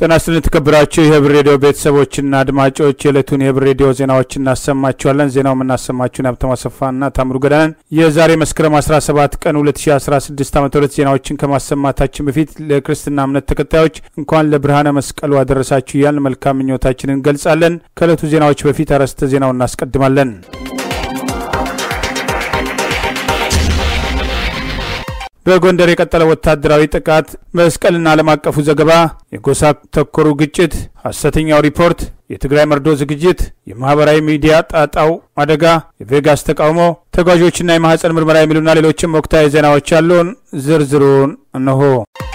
ጤና ይስጥልን የተከበራችሁ የህብር ሬዲዮ ቤተሰቦችና አድማጮች የዕለቱን የህብር ሬዲዮ ዜናዎች እናሰማችኋለን። ዜናው የምናሰማችሁን ሀብተማ ሰፋና ታምሩ ገዳንን። የዛሬ መስከረም 17 ቀን 2016 ዓ ም ዜናዎችን ከማሰማታችን በፊት ለክርስትና እምነት ተከታዮች እንኳን ለብርሃነ መስቀሉ አደረሳችሁ እያልን መልካም ምኞታችንን እንገልጻለን። ከዕለቱ ዜናዎች በፊት አርዕስተ ዜናውን እናስቀድማለን። በጎንደር የቀጠለ ወታደራዊ ጥቃት፣ መስቀልና ዓለም አቀፉ ዘገባ፣ የጎሳ ተኮሩ ግጭት፣ ሐሰተኛው ሪፖርት፣ የትግራይ መርዶ ዝግጅት፣ የማህበራዊ ሚዲያ ጣጣው አደጋ፣ የቬጋስ ተቃውሞ፣ ተጓዦችና የማህፀን ምርመራ የሚሉና ሌሎችም ወቅታዊ ዜናዎች ያሉን ዝርዝሩን እነሆ።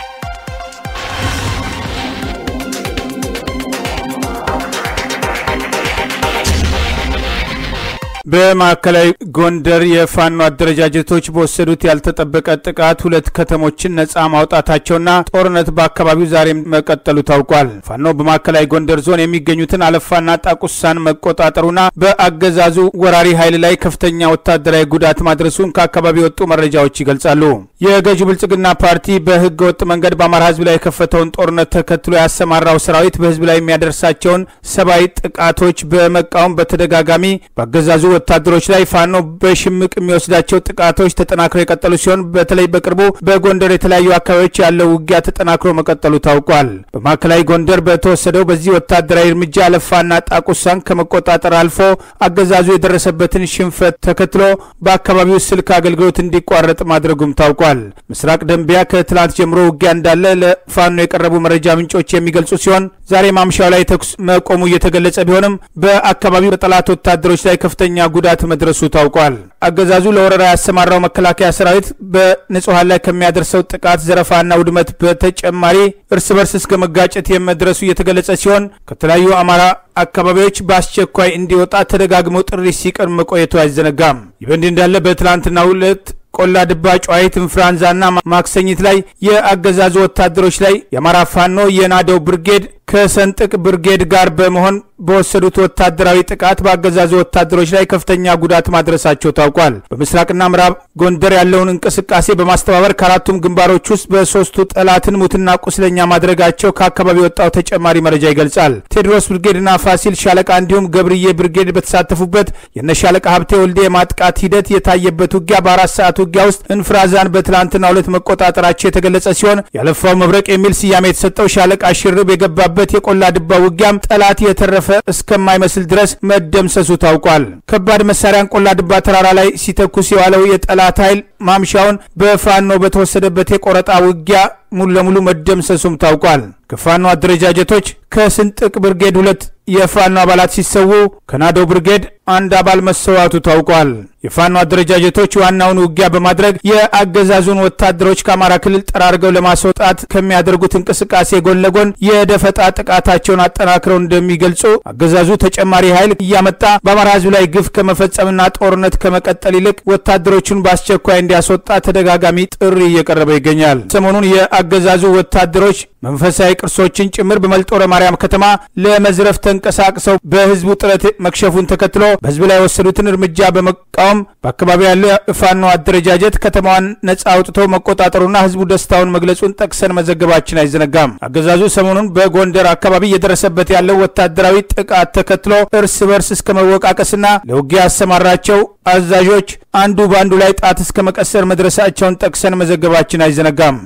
በማዕከላዊ ጎንደር የፋኖ አደረጃጀቶች በወሰዱት ያልተጠበቀ ጥቃት ሁለት ከተሞችን ነጻ ማውጣታቸውና ጦርነት በአካባቢው ዛሬም መቀጠሉ ታውቋል። ፋኖ በማዕከላዊ ጎንደር ዞን የሚገኙትን አለፋና ጣቁሳን መቆጣጠሩና በአገዛዙ ወራሪ ኃይል ላይ ከፍተኛ ወታደራዊ ጉዳት ማድረሱን ከአካባቢ የወጡ መረጃዎች ይገልጻሉ። የገዢው ብልጽግና ፓርቲ በህገ ወጥ መንገድ በአማራ ህዝብ ላይ የከፈተውን ጦርነት ተከትሎ ያሰማራው ሰራዊት በህዝብ ላይ የሚያደርሳቸውን ሰብአዊ ጥቃቶች በመቃወም በተደጋጋሚ በአገዛዙ ወታደሮች ላይ ፋኖ በሽምቅ የሚወስዳቸው ጥቃቶች ተጠናክረው የቀጠሉ ሲሆን በተለይ በቅርቡ በጎንደር የተለያዩ አካባቢዎች ያለው ውጊያ ተጠናክሮ መቀጠሉ ታውቋል። በማዕከላዊ ጎንደር በተወሰደው በዚህ ወታደራዊ እርምጃ አለፋና ጣቁሳን ከመቆጣጠር አልፎ አገዛዙ የደረሰበትን ሽንፈት ተከትሎ በአካባቢው ስልክ አገልግሎት እንዲቋረጥ ማድረጉም ታውቋል። ምስራቅ ደንቢያ ከትላንት ጀምሮ ውጊያ እንዳለ ለፋኖ የቀረቡ መረጃ ምንጮች የሚገልጹ ሲሆን ዛሬ ማምሻው ላይ ተኩስ መቆሙ እየተገለጸ ቢሆንም በአካባቢው በጠላት ወታደሮች ላይ ከፍተኛ ጉዳት መድረሱ ታውቋል። አገዛዙ ለወረራ ያሰማራው መከላከያ ሰራዊት በንጹሐን ላይ ከሚያደርሰው ጥቃት፣ ዘረፋና ውድመት በተጨማሪ እርስ በርስ እስከ መጋጨት የመድረሱ እየተገለጸ ሲሆን ከተለያዩ አማራ አካባቢዎች በአስቸኳይ እንዲወጣ ተደጋግሞ ጥሪ ሲቀርብ መቆየቱ አይዘነጋም። ይህ በእንዲህ እንዳለ በትላንትናው ዕለት ቆላ ድባ፣ ጨዋሂት፣ እንፍራንዛና ማክሰኝት ላይ የአገዛዙ ወታደሮች ላይ የአማራ ፋኖ የናደው ብርጌድ ከሰንጥቅ ብርጌድ ጋር በመሆን በወሰዱት ወታደራዊ ጥቃት በአገዛዙ ወታደሮች ላይ ከፍተኛ ጉዳት ማድረሳቸው ታውቋል። በምስራቅና ምዕራብ ጎንደር ያለውን እንቅስቃሴ በማስተባበር ከአራቱም ግንባሮች ውስጥ በሶስቱ ጠላትን ሙትና ቁስለኛ ማድረጋቸው ከአካባቢ የወጣው ተጨማሪ መረጃ ይገልጻል። ቴዎድሮስ ብርጌድና ፋሲል ሻለቃ እንዲሁም ገብርዬ ብርጌድ በተሳተፉበት የነሻለቃ ሀብቴ ወልዴ የማጥቃት ሂደት የታየበት ውጊያ በአራት ሰዓት ውጊያ ውስጥ እንፍራዛን በትላንትና ሁለት መቆጣጠራቸው የተገለጸ ሲሆን ያለፋው መብረቅ የሚል ስያሜ የተሰጠው ሻለቃ ሽርብ የገባበት የቆላ ድባ ውጊያም ጠላት የተረፈ እስከማይመስል ድረስ መደምሰሱ ታውቋል። ከባድ መሳሪያን ቆላ ድባ ተራራ ላይ ሲተኩስ የዋለው የጠላት ኃይል ማምሻውን በፋኖ በተወሰደበት የቆረጣ ውጊያ ሙሉ ለሙሉ መደምሰሱም ታውቋል። ከፋኖ አደረጃጀቶች ከስንጥቅ ብርጌድ ሁለት የፋኖ አባላት ሲሰዉ ከናዶ ብርጌድ አንድ አባል መሰዋቱ ታውቋል። የፋኖ አደረጃጀቶች ዋናውን ውጊያ በማድረግ የአገዛዙን ወታደሮች ከአማራ ክልል ጠራርገው ለማስወጣት ከሚያደርጉት እንቅስቃሴ ጎን ለጎን የደፈጣ ጥቃታቸውን አጠናክረው እንደሚገልጹ አገዛዙ ተጨማሪ ኃይል እያመጣ በአማራ ሕዝብ ላይ ግፍ ከመፈጸምና ጦርነት ከመቀጠል ይልቅ ወታደሮቹን በአስቸኳይ እንዲያስወጣ ተደጋጋሚ ጥሪ እየቀረበ ይገኛል። ሰሞኑን የአገዛዙ ወታደሮች መንፈሳዊ ቅርሶችን ጭምር በመልጦረ ማርያም ከተማ ለመዝረፍ ተንቀሳቅሰው በህዝቡ ጥረት መክሸፉን ተከትሎ በህዝብ ላይ የወሰዱትን እርምጃ በመቃወም በአካባቢው ያለው የፋኖ አደረጃጀት ከተማዋን ነጻ አውጥቶ መቆጣጠሩና ህዝቡ ደስታውን መግለጹን ጠቅሰን መዘገባችን አይዘነጋም። አገዛዙ ሰሞኑን በጎንደር አካባቢ እየደረሰበት ያለው ወታደራዊ ጥቃት ተከትሎ እርስ በርስ እስከ መወቃቀስና ለውጊያ ያሰማራቸው አዛዦች አንዱ በአንዱ ላይ ጣት እስከ መቀሰር መድረሳቸውን ጠቅሰን መዘገባችን አይዘነጋም።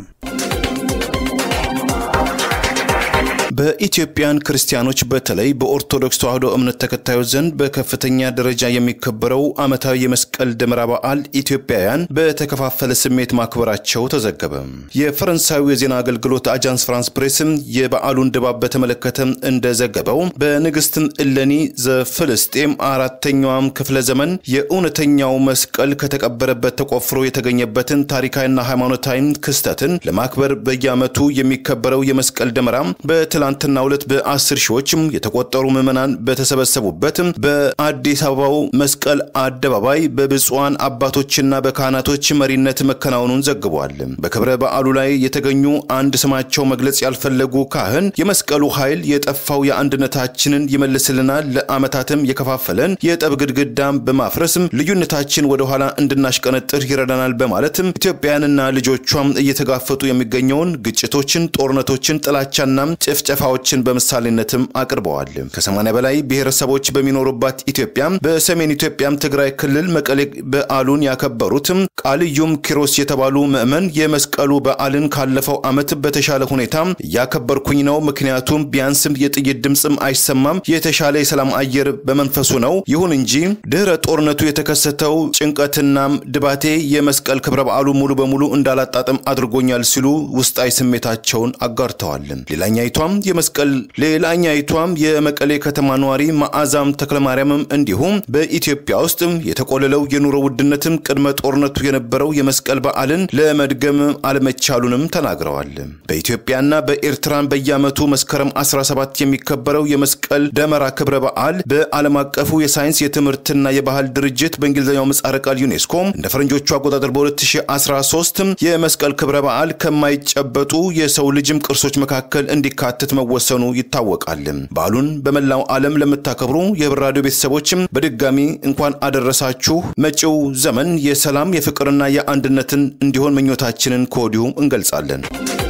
በኢትዮጵያን ክርስቲያኖች በተለይ በኦርቶዶክስ ተዋሕዶ እምነት ተከታዮች ዘንድ በከፍተኛ ደረጃ የሚከበረው ዓመታዊ የመስቀል ደመራ በዓል ኢትዮጵያውያን በተከፋፈለ ስሜት ማክበራቸው ተዘገበ። የፈረንሳዩ የዜና አገልግሎት አጃንስ ፍራንስ ፕሬስም የበዓሉን ድባብ በተመለከተ እንደዘገበው በንግሥትም እለኒ ዘፍልስጤም አራተኛዋም ክፍለ ዘመን የእውነተኛው መስቀል ከተቀበረበት ተቆፍሮ የተገኘበትን ታሪካዊና ሃይማኖታዊ ክስተትን ለማክበር በየዓመቱ የሚከበረው የመስቀል ደመራ በትላንትናው ዕለት በአስር ሺዎችም የተቆጠሩ ምዕመናን በተሰበሰቡበት በአዲስ አበባው መስቀል አደባባይ በብፁዓን አባቶችና በካህናቶች መሪነት መከናወኑን ዘግቧል። በክብረ በዓሉ ላይ የተገኙ አንድ ስማቸው መግለጽ ያልፈለጉ ካህን የመስቀሉ ኃይል የጠፋው የአንድነታችንን ይመልስልናል፣ ለዓመታትም የከፋፈለን የጠብ ግድግዳም በማፍረስም ልዩነታችን ወደኋላ እንድናሽቀነጥር ይረዳናል በማለትም ኢትዮጵያውያንና ልጆቿም እየተጋፈጡ የሚገኘውን ግጭቶችን፣ ጦርነቶችን፣ ጥላቻና ጭፍጨፋ ጭፍጨፋዎችን በምሳሌነትም አቅርበዋል። ከ80 በላይ ብሔረሰቦች በሚኖሩባት ኢትዮጵያ በሰሜን ኢትዮጵያም ትግራይ ክልል መቀሌ በዓሉን ያከበሩትም ቃልዩም ኪሮስ የተባሉ ምዕመን የመስቀሉ በዓልን ካለፈው ዓመት በተሻለ ሁኔታ እያከበርኩኝ ነው። ምክንያቱም ቢያንስም የጥይት ድምፅም አይሰማም፣ የተሻለ የሰላም አየር በመንፈሱ ነው። ይሁን እንጂ ድህረ ጦርነቱ የተከሰተው ጭንቀትናም ድባቴ የመስቀል ክብረ በዓሉ ሙሉ በሙሉ እንዳላጣጥም አድርጎኛል ሲሉ ውስጣዊ ስሜታቸውን አጋርተዋል። ሌላኛይቷም የመስቀል ሌላኛይቷም የመቀሌ ከተማ ነዋሪ መዓዛም ተክለማርያምም እንዲሁም በኢትዮጵያ ውስጥ የተቆለለው የኑሮ ውድነትም ቅድመ ጦርነቱ የነበረው የመስቀል በዓልን ለመድገም አለመቻሉንም ተናግረዋል። በኢትዮጵያና በኤርትራን በየዓመቱ መስከረም 17 የሚከበረው የመስቀል ደመራ ክብረ በዓል በዓለም አቀፉ የሳይንስ የትምህርትና የባህል ድርጅት በእንግሊዝኛው ምህጻረ ቃል ዩኔስኮ እንደ ፈረንጆቹ አቆጣጠር በ2013 የመስቀል ክብረ በዓል ከማይጨበጡ የሰው ልጅም ቅርሶች መካከል እንዲካተት መወሰኑ ይታወቃል። በዓሉን በመላው ዓለም ለምታከብሩ የህብር ራዲዮ ቤተሰቦችም በድጋሚ እንኳን አደረሳችሁ። መጪው ዘመን የሰላም የፍቅርና የአንድነትን እንዲሆን ምኞታችንን ከወዲሁ እንገልጻለን።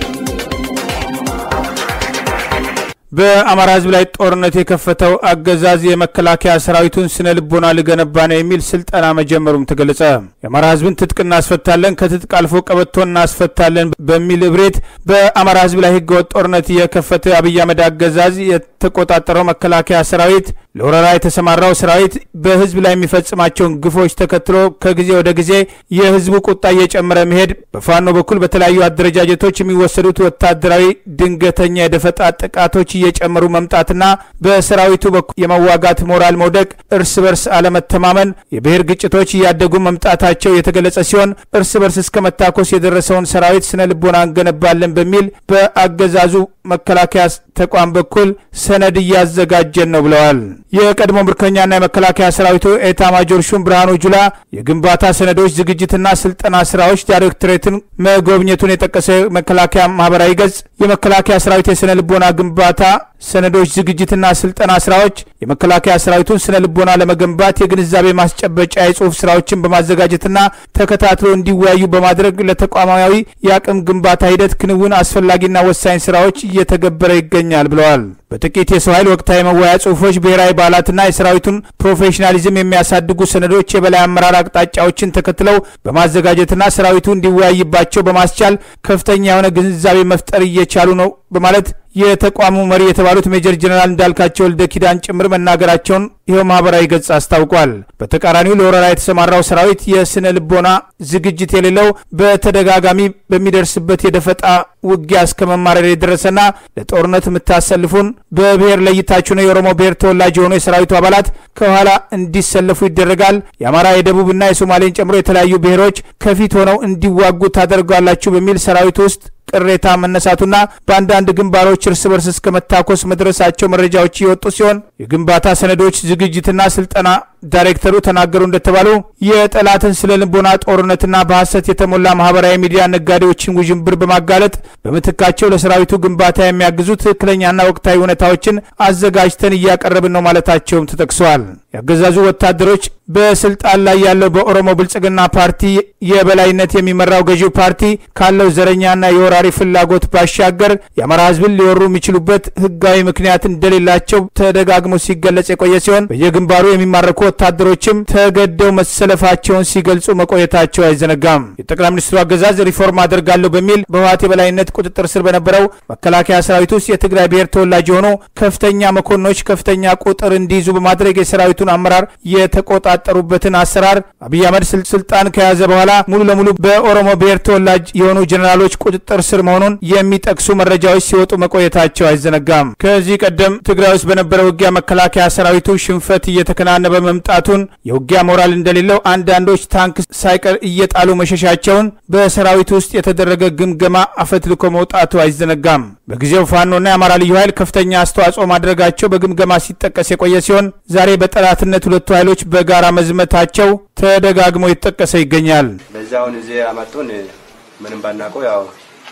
በአማራ ህዝብ ላይ ጦርነት የከፈተው አገዛዝ የመከላከያ ሰራዊቱን ስነ ልቦና ልገነባ ነው የሚል ስልጠና መጀመሩም ተገለጸ። የአማራ ህዝብን ትጥቅ እናስፈታለን፣ ከትጥቅ አልፎ ቀበቶ እናስፈታለን በሚል እብሬት በአማራ ህዝብ ላይ ህገወጥ ጦርነት የከፈተ አብይ አህመድ አገዛዝ የተቆጣጠረው መከላከያ ሰራዊት ለወረራ የተሰማራው ሰራዊት በህዝብ ላይ የሚፈጽማቸውን ግፎች ተከትሎ ከጊዜ ወደ ጊዜ የህዝቡ ቁጣ እየጨመረ መሄድ፣ በፋኖ በኩል በተለያዩ አደረጃጀቶች የሚወሰዱት ወታደራዊ ድንገተኛ የደፈጣ ጥቃቶች እየጨመሩ መምጣትና በሰራዊቱ በኩል የመዋጋት ሞራል መውደቅ፣ እርስ በርስ አለመተማመን፣ የብሔር ግጭቶች እያደጉ መምጣታቸው የተገለጸ ሲሆን እርስ በርስ እስከ መታኮስ የደረሰውን ሰራዊት ስነ ልቦና እንገነባለን በሚል በአገዛዙ መከላከያ ተቋም በኩል ሰነድ እያዘጋጀን ነው ብለዋል። የቀድሞ ምርኮኛና የመከላከያ ሰራዊቱ ኤታ ማጆር ሹም ብርሃኑ ጁላ የግንባታ ሰነዶች ዝግጅትና ስልጠና ስራዎች ዳይሬክቶሬትን መጎብኘቱን የጠቀሰ መከላከያ ማህበራዊ ገጽ የመከላከያ ሰራዊት የስነ ልቦና ግንባታ ሰነዶች ዝግጅትና ስልጠና ስራዎች የመከላከያ ሰራዊቱን ስነ ልቦና ለመገንባት የግንዛቤ ማስጨበጫ የጽሁፍ ስራዎችን በማዘጋጀትና ተከታትሎ እንዲወያዩ በማድረግ ለተቋማዊ የአቅም ግንባታ ሂደት ክንውን አስፈላጊና ወሳኝ ስራዎች እየተገበረ ይገኛል ብለዋል። በጥቂት የሰው ኃይል ወቅታዊ መወያያ ጽሁፎች፣ ብሔራዊ በዓላትና የሰራዊቱን ፕሮፌሽናሊዝም የሚያሳድጉ ሰነዶች የበላይ አመራር አቅጣጫዎችን ተከትለው በማዘጋጀትና ሰራዊቱ እንዲወያይባቸው በማስቻል ከፍተኛ የሆነ ግንዛቤ መፍጠር እየቻሉ ነው በማለት የተቋሙ መሪ የተባሉት ሜጀር ጀነራል እንዳልካቸው ወልደ ኪዳን ጭምር መናገራቸውን ይኸው ማህበራዊ ገጽ አስታውቋል። በተቃራኒው ለወረራ የተሰማራው ሰራዊት የስነ ልቦና ዝግጅት የሌለው በተደጋጋሚ በሚደርስበት የደፈጣ ውጊያ እስከ መማረር የደረሰና ለጦርነት የምታሰልፉን በብሔር ለይታችሁ ነው የኦሮሞ ብሔር ተወላጅ የሆኑ የሰራዊቱ አባላት ከኋላ እንዲሰለፉ ይደረጋል። የአማራ የደቡብና የሶማሌን ጨምሮ የተለያዩ ብሔሮች ከፊት ሆነው እንዲዋጉ ታደርጋላችሁ በሚል ሰራዊቱ ውስጥ ቅሬታ መነሳቱና በአንዳንድ ግንባሮች እርስ በርስ እስከ መታኮስ መድረሳቸው መረጃዎች እየወጡ ሲሆን የግንባታ ሰነዶች ዝግጅትና ስልጠና ዳይሬክተሩ ተናገሩ እንደተባሉ የጠላትን ስለ ልቦና ጦርነትና በሐሰት የተሞላ ማህበራዊ ሚዲያ ነጋዴዎችን ውዥንብር በማጋለጥ በምትካቸው ለሰራዊቱ ግንባታ የሚያግዙ ትክክለኛና ወቅታዊ እውነታዎችን አዘጋጅተን እያቀረብን ነው ማለታቸውም ተጠቅሰዋል። የአገዛዙ ወታደሮች በስልጣን ላይ ያለው በኦሮሞ ብልጽግና ፓርቲ የበላይነት የሚመራው ገዢው ፓርቲ ካለው ዘረኛና የወራሪ ፍላጎት ባሻገር የአማራ ሕዝብን ሊወሩ የሚችሉበት ህጋዊ ምክንያት እንደሌላቸው ተደጋግሞ ሲገለጽ የቆየ ሲሆን በየግንባሩ የሚማረኩ ወታደሮችም ተገደው መሰለፋቸውን ሲገልጹ መቆየታቸው አይዘነጋም። የጠቅላይ ሚኒስትሩ አገዛዝ ሪፎርም አደርጋለሁ በሚል በህወሓት የበላይነት ቁጥጥር ስር በነበረው መከላከያ ሰራዊት ውስጥ የትግራይ ብሔር ተወላጅ የሆኑ ከፍተኛ መኮንኖች ከፍተኛ ቁጥር እንዲይዙ በማድረግ የሰራዊቱን አመራር የተቆጣጠሩበትን አሰራር አብይ አህመድ ስልጣን ከያዘ በኋላ ሙሉ ለሙሉ በኦሮሞ ብሔር ተወላጅ የሆኑ ጀኔራሎች ቁጥጥር ስር መሆኑን የሚጠቅሱ መረጃዎች ሲወጡ መቆየታቸው አይዘነጋም። ከዚህ ቀደም ትግራይ ውስጥ በነበረ ውጊያ መከላከያ ሰራዊቱ ሽንፈት እየተከናነበ መምጣቱን፣ የውጊያ ሞራል እንደሌለው አንዳንዶች ታንክ ሳይቀር እየጣሉ መሸሻቸውን በሰራዊቱ ውስጥ የተደረገ ግምገማ አፈትልኮ መውጣቱ አይዘነጋም። በጊዜው ፋኖና የአማራ ልዩ ኃይል ከፍተኛ አስተዋጽኦ ማድረጋቸው በግምገማ ሲጠቀስ የቆየ ሲሆን ዛሬ በጠላትነት ሁለቱ ኃይሎች በጋራ መዝመታቸው ተደጋግሞ የተጠቀሰ ይገኛል። በዚህ አሁን እዚህ ያመጡን ምንም ባናውቀው ያው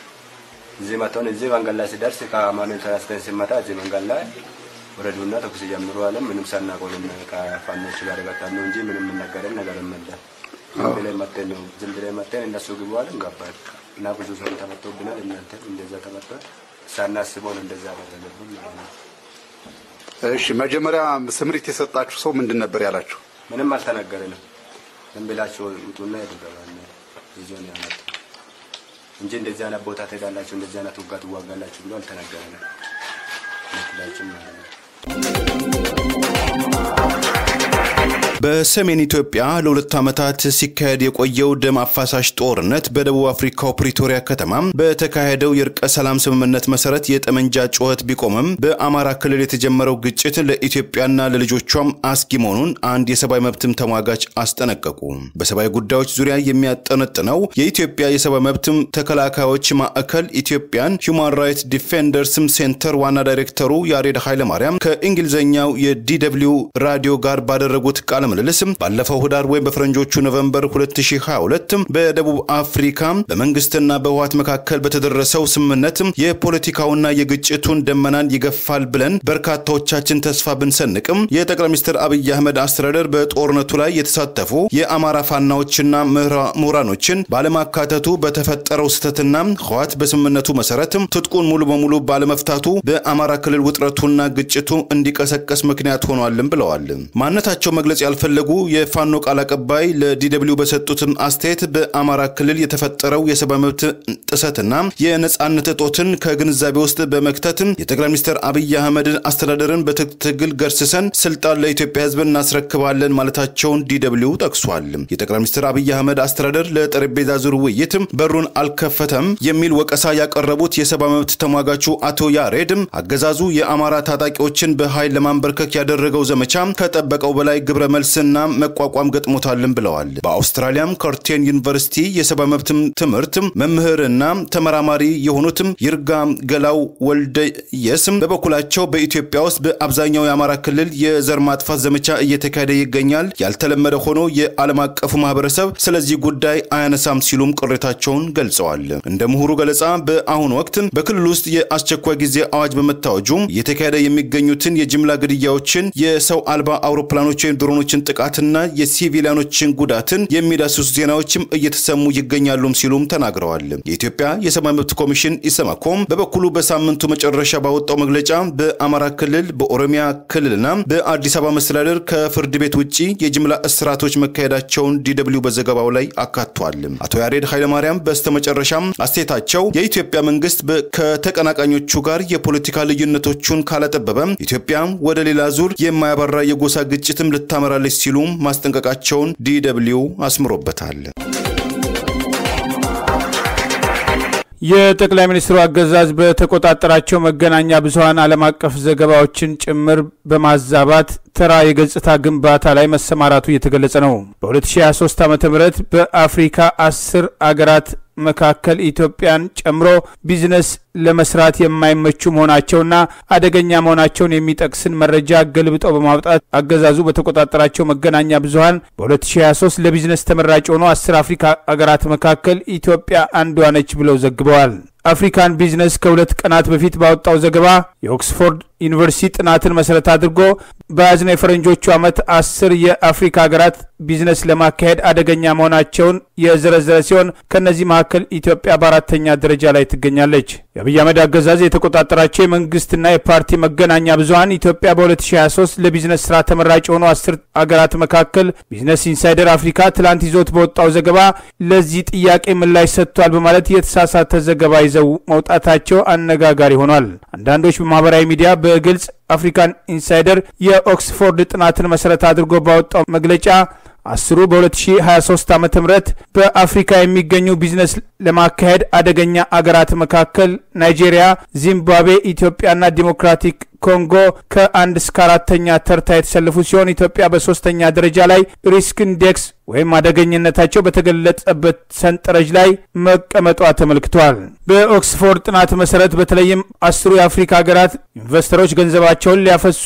እዚህ መጥቶን እዚህ መንገድ ላይ ሲደርስ ከአማኑኤል ተነስተን ሲመጣ እዚህ መንገድ ላይ ወረዱና ተኩስ ጀምሩ አለ። ምንም ሳናውቀው ከፋኖች ጋር የመጣን ነው እንጂ ምንም የምነገረን ነገር የለም። ዝም ብለን መጥተን ነው ዝም ብለን መጥተን እነሱ ግቡ አለን ገባን እና ብዙ ሰው ተመቶብናል። እናንተ እንደዛ ተመቷል። ሳናስበው ነው እንደዛ ያደረገብን ማለት ነው። እሺ መጀመሪያ ስምሪት የሰጣችሁ ሰው ምንድን ነበር ያላችሁ? ምንም አልተነገረንም። ዝም ብላችሁ ውጡና ሄዱ ገባለ ይዞ ነው ያመጡ እንጂ እንደዚህ አይነት ቦታ ትሄዳላችሁ፣ እንደዚህ አይነት ውጋ ትዋጋላችሁ ብሎ አልተነገረንም። ምክላችን ማለት ነው። በሰሜን ኢትዮጵያ ለሁለት ዓመታት ሲካሄድ የቆየው ደም አፋሳሽ ጦርነት በደቡብ አፍሪካው ፕሪቶሪያ ከተማ በተካሄደው የእርቀ ሰላም ስምምነት መሰረት የጠመንጃ ጩኸት ቢቆምም በአማራ ክልል የተጀመረው ግጭት ለኢትዮጵያና ለልጆቿም አስጊ መሆኑን አንድ የሰብአዊ መብትም ተሟጋች አስጠነቀቁ። በሰብአዊ ጉዳዮች ዙሪያ የሚያጠነጥነው የኢትዮጵያ የሰብአዊ መብትም ተከላካዮች ማዕከል ኢትዮጵያን ሁማን ራይትስ ዲፌንደርስም ሴንተር ዋና ዳይሬክተሩ ያሬድ ኃይለማርያም ከእንግሊዝኛው የዲደብሊው ራዲዮ ጋር ባደረጉት ቃለ ምልልስ ባለፈው ህዳር ወይም በፈረንጆቹ ኖቨምበር 2022 በደቡብ አፍሪካ በመንግስትና በህወሓት መካከል በተደረሰው ስምምነት የፖለቲካውና የግጭቱን ደመናን ይገፋል ብለን በርካታዎቻችን ተስፋ ብንሰንቅም የጠቅላይ ሚኒስትር አብይ አህመድ አስተዳደር በጦርነቱ ላይ የተሳተፉ የአማራ ፋናዎችና ምሁራኖችን ባለማካተቱ በተፈጠረው ስህተትና ህወሓት በስምምነቱ መሰረት ትጥቁን ሙሉ በሙሉ ባለመፍታቱ በአማራ ክልል ውጥረቱና ግጭቱ እንዲቀሰቀስ ምክንያት ሆኗልም ብለዋል። ማንነታቸው መግለጽ ያልፈለጉ የፋኖ ቃል አቀባይ ለዲደብሊው በሰጡትም አስተያየት በአማራ ክልል የተፈጠረው የሰብአዊ መብት ጥሰትና የነጻነት እጦትን ከግንዛቤ ውስጥ በመክተት የጠቅላይ ሚኒስትር አብይ አህመድን አስተዳደርን በትግል ገርስሰን ስልጣን ለኢትዮጵያ ህዝብ እናስረክባለን ማለታቸውን ዲደብሊው ጠቅሷል። የጠቅላይ ሚኒስትር አብይ አህመድ አስተዳደር ለጠረጴዛ ዙር ውይይት በሩን አልከፈተም የሚል ወቀሳ ያቀረቡት የሰብአዊ መብት ተሟጋቹ አቶ ያሬድ አገዛዙ የአማራ ታጣቂዎችን በኃይል ለማንበርከክ ያደረገው ዘመቻ ከጠበቀው በላይ ግብረ መልስና መቋቋም ገጥሞታልን ብለዋል። በአውስትራሊያም ከርቴን ዩኒቨርሲቲ የሰብአዊ መብት ትምህርት መምህርና ተመራማሪ የሆኑትም ይርጋ ገላው ወልደየስም በበኩላቸው በኢትዮጵያ ውስጥ በአብዛኛው የአማራ ክልል የዘር ማጥፋት ዘመቻ እየተካሄደ ይገኛል። ያልተለመደ ሆኖ የዓለም አቀፉ ማህበረሰብ ስለዚህ ጉዳይ አያነሳም ሲሉም ቅሬታቸውን ገልጸዋል። እንደ ምሁሩ ገለጻ በአሁኑ ወቅት በክልል ውስጥ የአስቸኳይ ጊዜ አዋጅ በመታወጁ እየተካሄደ የሚገኙትን የጅምላ ግድያዎችን፣ የሰው አልባ አውሮፕላኖች ወይም ድሮኖችን ጥቃትና የሲቪሊያኖችን ጉዳትን የሚዳስሱ ዜናዎችም እየተሰሙ ይገኛሉም ሲሉም ተናግረዋል። የኢትዮጵያ የሰብአዊ መብት ኮሚሽን ኢሰመኮም በበኩሉ በሳምንቱ መጨረሻ ባወጣው መግለጫ በአማራ ክልል፣ በኦሮሚያ ክልልና በአዲስ አበባ መስተዳደር ከፍርድ ቤት ውጭ የጅምላ እስራቶች መካሄዳቸውን ዲደብሊው በዘገባው ላይ አካቷል። አቶ ያሬድ ኃይለማርያም በስተመጨረሻም አስተያየታቸው የኢትዮጵያ መንግስት ከተቀናቃኞቹ ጋር የፖለቲካ ልዩነቶቹን ካላጠበበ ኢትዮጵያ ወደ ሌላ ዙር የማያባራ የጎሳ ግጭትም ልታመራለች ሲሉም ማስጠንቀቃቸውን ዲደብሊው አስምሮበታል። የጠቅላይ ሚኒስትሩ አገዛዝ በተቆጣጠራቸው መገናኛ ብዙኃን ዓለም አቀፍ ዘገባዎችን ጭምር በማዛባት ተራ የገጽታ ግንባታ ላይ መሰማራቱ እየተገለጸ ነው። በ2023 ዓ ም በአፍሪካ አስር አገራት መካከል ኢትዮጵያን ጨምሮ ቢዝነስ ለመስራት የማይመቹ መሆናቸውና አደገኛ መሆናቸውን የሚጠቅስን መረጃ ገልብጠው በማውጣት አገዛዙ በተቆጣጠራቸው መገናኛ ብዙኃን በ2023 ለቢዝነስ ተመራጭ የሆኑ አስር አፍሪካ አገራት መካከል ኢትዮጵያ አንዷ ነች ብለው ዘግበዋል። አፍሪካን ቢዝነስ ከሁለት ቀናት በፊት ባወጣው ዘገባ የኦክስፎርድ ዩኒቨርሲቲ ጥናትን መሰረት አድርጎ በያዝነው የፈረንጆቹ ዓመት አስር የአፍሪካ ሀገራት ቢዝነስ ለማካሄድ አደገኛ መሆናቸውን የዘረዘረ ሲሆን ከእነዚህ መካከል ኢትዮጵያ በአራተኛ ደረጃ ላይ ትገኛለች። የአብይ አህመድ አገዛዝ የተቆጣጠራቸው የመንግስትና የፓርቲ መገናኛ ብዙኃን ኢትዮጵያ በ2023 ለቢዝነስ ስራ ተመራጭ የሆኑ አስር አገራት መካከል ቢዝነስ ኢንሳይደር አፍሪካ ትላንት ይዞት በወጣው ዘገባ ለዚህ ጥያቄ ምላሽ ሰጥቷል በማለት የተሳሳተ ዘገባ ይዘው መውጣታቸው አነጋጋሪ ሆኗል። አንዳንዶች በማህበራዊ ሚዲያ በግልጽ አፍሪካን ኢንሳይደር የኦክስፎርድ ጥናትን መሰረት አድርጎ ባወጣው መግለጫ አስሩ በ2023 ዓ ም በአፍሪካ የሚገኙ ቢዝነስ ለማካሄድ አደገኛ አገራት መካከል ናይጄሪያ፣ ዚምባብዌ፣ ኢትዮጵያና ዲሞክራቲክ ኮንጎ ከአንድ እስከ አራተኛ ተርታ የተሰለፉ ሲሆን ኢትዮጵያ በሶስተኛ ደረጃ ላይ ሪስክ ኢንዴክስ ወይም አደገኝነታቸው በተገለጸበት ሰንጠረዥ ላይ መቀመጧ ተመልክቷል። በኦክስፎርድ ጥናት መሰረት በተለይም አስሩ የአፍሪካ ሀገራት ኢንቨስተሮች ገንዘባቸውን ሊያፈሱ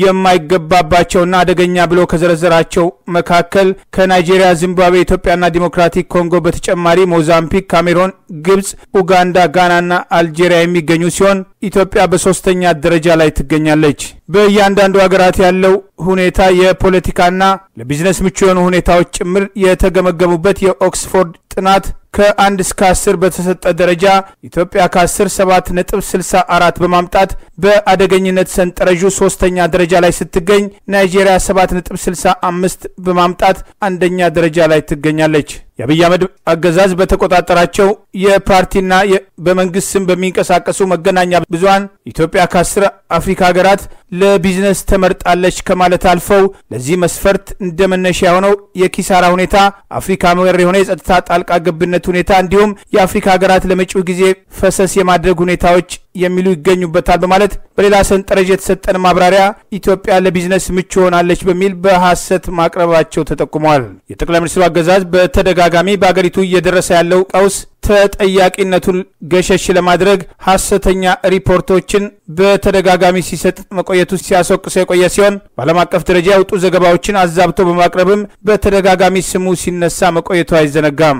የማይገባባቸውና አደገኛ ብሎ ከዘረዘራቸው መካከል ከናይጄሪያ፣ ዚምባብዌ፣ ኢትዮጵያና ዲሞክራቲክ ኮንጎ በተጨማሪ ሞዛምቢክ፣ ካሜሮን፣ ግብፅ፣ ኡጋንዳ፣ ጋናና አልጄሪያ የሚገኙ ሲሆን ኢትዮጵያ በሶስተኛ ደረጃ ላይ ትገኛለች። በእያንዳንዱ ሀገራት ያለው ሁኔታ የፖለቲካና ለቢዝነስ ምቹ የሆኑ ሁኔታዎች ጭምር የተገመገሙበት የኦክስፎርድ ጥናት ከአንድ እስከ አስር በተሰጠ ደረጃ ኢትዮጵያ ከአስር ሰባት ነጥብ ስልሳ አራት በማምጣት በአደገኝነት ሰንጠረዡ ሶስተኛ ደረጃ ላይ ስትገኝ ናይጄሪያ ሰባት ነጥብ ስልሳ አምስት በማምጣት አንደኛ ደረጃ ላይ ትገኛለች። የአብይ አህመድ አገዛዝ በተቆጣጠራቸው የፓርቲና በመንግስት ስም በሚንቀሳቀሱ መገናኛ ብዙኃን ኢትዮጵያ ከአስር አፍሪካ ሀገራት ለቢዝነስ ተመርጣለች ከማለት አልፈው ለዚህ መስፈርት እንደ መነሻ የሆነው የኪሳራ ሁኔታ፣ አፍሪካ መር የሆነ የጸጥታ ጣልቃ ገብነት ሁኔታ እንዲሁም የአፍሪካ ሀገራት ለመጪው ጊዜ ፈሰስ የማድረግ ሁኔታዎች የሚሉ ይገኙበታል በማለት በሌላ ሰንጠረዥ የተሰጠን ማብራሪያ ኢትዮጵያ ለቢዝነስ ምቹ ሆናለች በሚል በሐሰት ማቅረባቸው ተጠቁመዋል። የጠቅላይ ሚኒስትሩ አገዛዝ በተደጋጋሚ በአገሪቱ እየደረሰ ያለው ቀውስ ተጠያቂነቱን ገሸሽ ለማድረግ ሐሰተኛ ሪፖርቶችን በተደጋጋሚ ሲሰጥ መቆየቱ ሲያስወቅሰው የቆየ ሲሆን በዓለም አቀፍ ደረጃ የወጡ ዘገባዎችን አዛብቶ በማቅረብም በተደጋጋሚ ስሙ ሲነሳ መቆየቱ አይዘነጋም።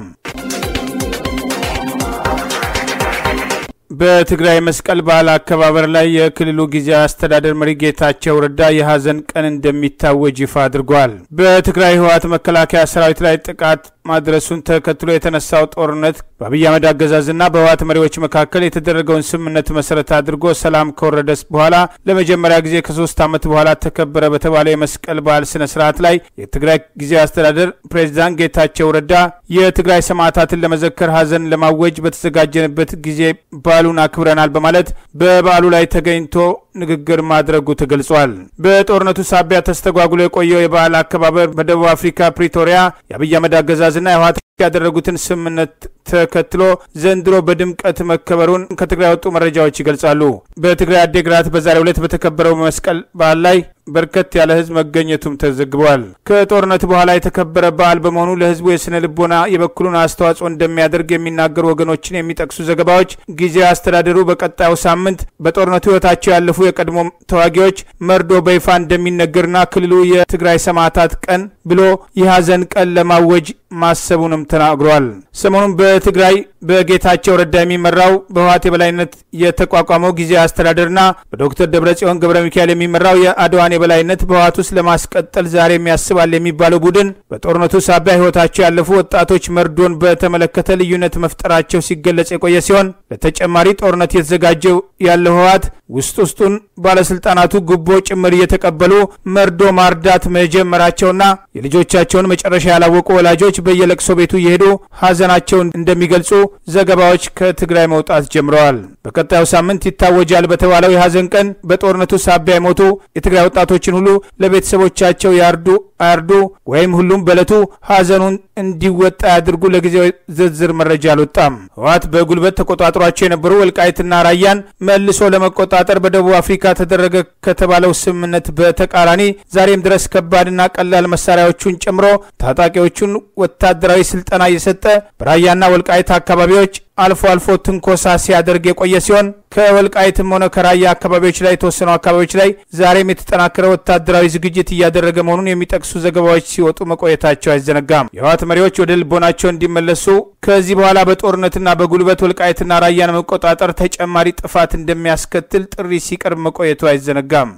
በትግራይ መስቀል በዓል አከባበር ላይ የክልሉ ጊዜያዊ አስተዳደር መሪ ጌታቸው ረዳ የሐዘን ቀን እንደሚታወጅ ይፋ አድርጓል። በትግራይ ህወሓት መከላከያ ሰራዊት ላይ ጥቃት ማድረሱን ተከትሎ የተነሳው ጦርነት በአብይ አህመድ አገዛዝና በህወሓት መሪዎች መካከል የተደረገውን ስምምነት መሰረት አድርጎ ሰላም ከወረደስ በኋላ ለመጀመሪያ ጊዜ ከሶስት ዓመት በኋላ ተከበረ በተባለ የመስቀል በዓል ስነ ስርዓት ላይ የትግራይ ጊዜያዊ አስተዳደር ፕሬዚዳንት ጌታቸው ረዳ የትግራይ ሰማዕታትን ለመዘከር ሐዘን ለማወጅ በተዘጋጀንበት ጊዜ በዓሉን አክብረናል በማለት በበዓሉ ላይ ተገኝቶ ንግግር ማድረጉ ተገልጿል። በጦርነቱ ሳቢያ ተስተጓጉሎ የቆየው የበዓል አከባበር በደቡብ አፍሪካ ፕሪቶሪያ የአብይ አህመድ አገዛዝና የህወሓት ያደረጉትን ስምምነት ተከትሎ ዘንድሮ በድምቀት መከበሩን ከትግራይ የወጡ መረጃዎች ይገልጻሉ። በትግራይ አዴግራት በዛሬው ዕለት በተከበረው መስቀል በዓል ላይ በርከት ያለ ህዝብ መገኘቱም ተዘግቧል። ከጦርነት በኋላ የተከበረ በዓል በመሆኑ ለህዝቡ የስነ ልቦና የበኩሉን አስተዋጽኦ እንደሚያደርግ የሚናገሩ ወገኖችን የሚጠቅሱ ዘገባዎች ጊዜያዊ አስተዳደሩ በቀጣዩ ሳምንት በጦርነቱ ህይወታቸው ያለፉ የቀድሞ ተዋጊዎች መርዶ በይፋ እንደሚነገርና ክልሉ የትግራይ ሰማዕታት ቀን ብሎ የሐዘን ቀን ለማወጅ ማሰቡንም ተናግሯል። ሰሞኑን በትግራይ በጌታቸው ረዳ የሚመራው በህወሓት የበላይነት የተቋቋመው ጊዜያዊ አስተዳደርና በዶክተር ደብረጽዮን ገብረ ሚካኤል የሚመራው የአድዋን የበላይነት በህወሓት ውስጥ ለማስቀጠል ዛሬም ያስባል የሚባለው ቡድን በጦርነቱ ሳቢያ ህይወታቸው ያለፉ ወጣቶች መርዶን በተመለከተ ልዩነት መፍጠራቸው ሲገለጽ የቆየ ሲሆን ለተጨማሪ ጦርነት የተዘጋጀው ያለው ህወሓት ውስጥ ውስጡን ባለስልጣናቱ ጉቦ ጭምር እየተቀበሉ መርዶ ማርዳት መጀመራቸውና የልጆቻቸውን መጨረሻ ያላወቁ ወላጆች በየለቅሶ ቤቱ እየሄዱ ሀዘናቸውን እንደሚገልጹ ዘገባዎች ከትግራይ መውጣት ጀምረዋል። በቀጣዩ ሳምንት ይታወጃል በተባለው የሀዘን ቀን በጦርነቱ ሳቢያ የሞቱ የትግራይ ወጣቶችን ሁሉ ለቤተሰቦቻቸው ያርዱ አያርዱ ወይም ሁሉም በዕለቱ ሀዘኑን እንዲወጣ ያድርጉ። ለጊዜው ዝርዝር መረጃ አልወጣም። ህወሓት በጉልበት ተቆጣጥሯቸው የነበሩ ወልቃይትና ራያን መልሶ ለመቆጣጠር በደቡብ አፍሪካ ተደረገ ከተባለው ስምምነት በተቃራኒ ዛሬም ድረስ ከባድና ቀላል መሳሪያዎቹን ጨምሮ ታጣቂዎቹን ወታደራዊ ስልጠና እየሰጠ በራያና ወልቃይት አካባቢዎች አልፎ አልፎ ትንኮሳ ሲያደርግ የቆየ ሲሆን ከወልቃይትም ሆነ ከራያ አካባቢዎች ላይ የተወሰኑ አካባቢዎች ላይ ዛሬም የተጠናከረ ወታደራዊ ዝግጅት እያደረገ መሆኑን የሚጠቅሱ ዘገባዎች ሲወጡ መቆየታቸው አይዘነጋም። የህወሓት መሪዎች ወደ ልቦናቸው እንዲመለሱ ከዚህ በኋላ በጦርነትና በጉልበት ወልቃይትና ራያን መቆጣጠር ተጨማሪ ጥፋት እንደሚያስከትል ጥሪ ሲቀርብ መቆየቱ አይዘነጋም።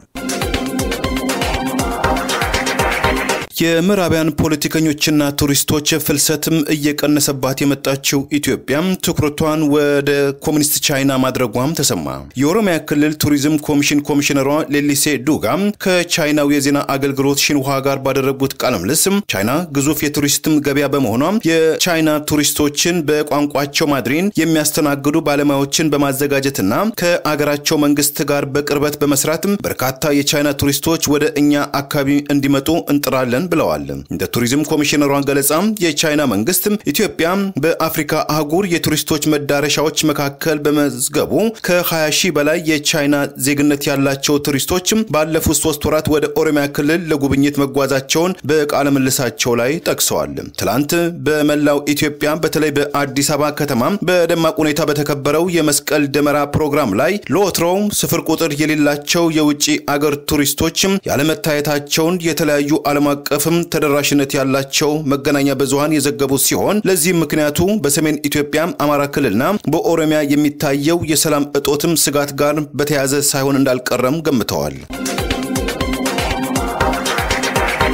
የምዕራባውያን ፖለቲከኞችና ቱሪስቶች ፍልሰትም እየቀነሰባት የመጣችው ኢትዮጵያ ትኩረቷን ወደ ኮሚኒስት ቻይና ማድረጓም ተሰማ። የኦሮሚያ ክልል ቱሪዝም ኮሚሽን ኮሚሽነሯ ሌሊሴ ዱጋ ከቻይናው የዜና አገልግሎት ሽንዋ ጋር ባደረጉት ቃለ ምልልስ ቻይና ግዙፍ የቱሪስትም ገበያ በመሆኗ የቻይና ቱሪስቶችን በቋንቋቸው ማድሪን የሚያስተናግዱ ባለሙያዎችን በማዘጋጀትና ከአገራቸው መንግስት ጋር በቅርበት በመስራትም በርካታ የቻይና ቱሪስቶች ወደ እኛ አካባቢ እንዲመጡ እንጥራለን ብለዋል። እንደ ቱሪዝም ኮሚሽነሯን ገለጻ የቻይና መንግስት ኢትዮጵያ በአፍሪካ አህጉር የቱሪስቶች መዳረሻዎች መካከል በመዝገቡ ከ20 ሺህ በላይ የቻይና ዜግነት ያላቸው ቱሪስቶች ባለፉት ሶስት ወራት ወደ ኦሮሚያ ክልል ለጉብኝት መጓዛቸውን በቃለ ምልሳቸው ላይ ጠቅሰዋል። ትላንት በመላው ኢትዮጵያ በተለይ በአዲስ አበባ ከተማ በደማቅ ሁኔታ በተከበረው የመስቀል ደመራ ፕሮግራም ላይ ለወትሮው ስፍር ቁጥር የሌላቸው የውጭ አገር ቱሪስቶች ያለመታየታቸውን የተለያዩ ዓለም አቀፍም ተደራሽነት ያላቸው መገናኛ ብዙሃን የዘገቡት ሲሆን ለዚህም ምክንያቱ በሰሜን ኢትዮጵያ አማራ ክልልና በኦሮሚያ የሚታየው የሰላም እጦትም ስጋት ጋር በተያያዘ ሳይሆን እንዳልቀረም ገምተዋል።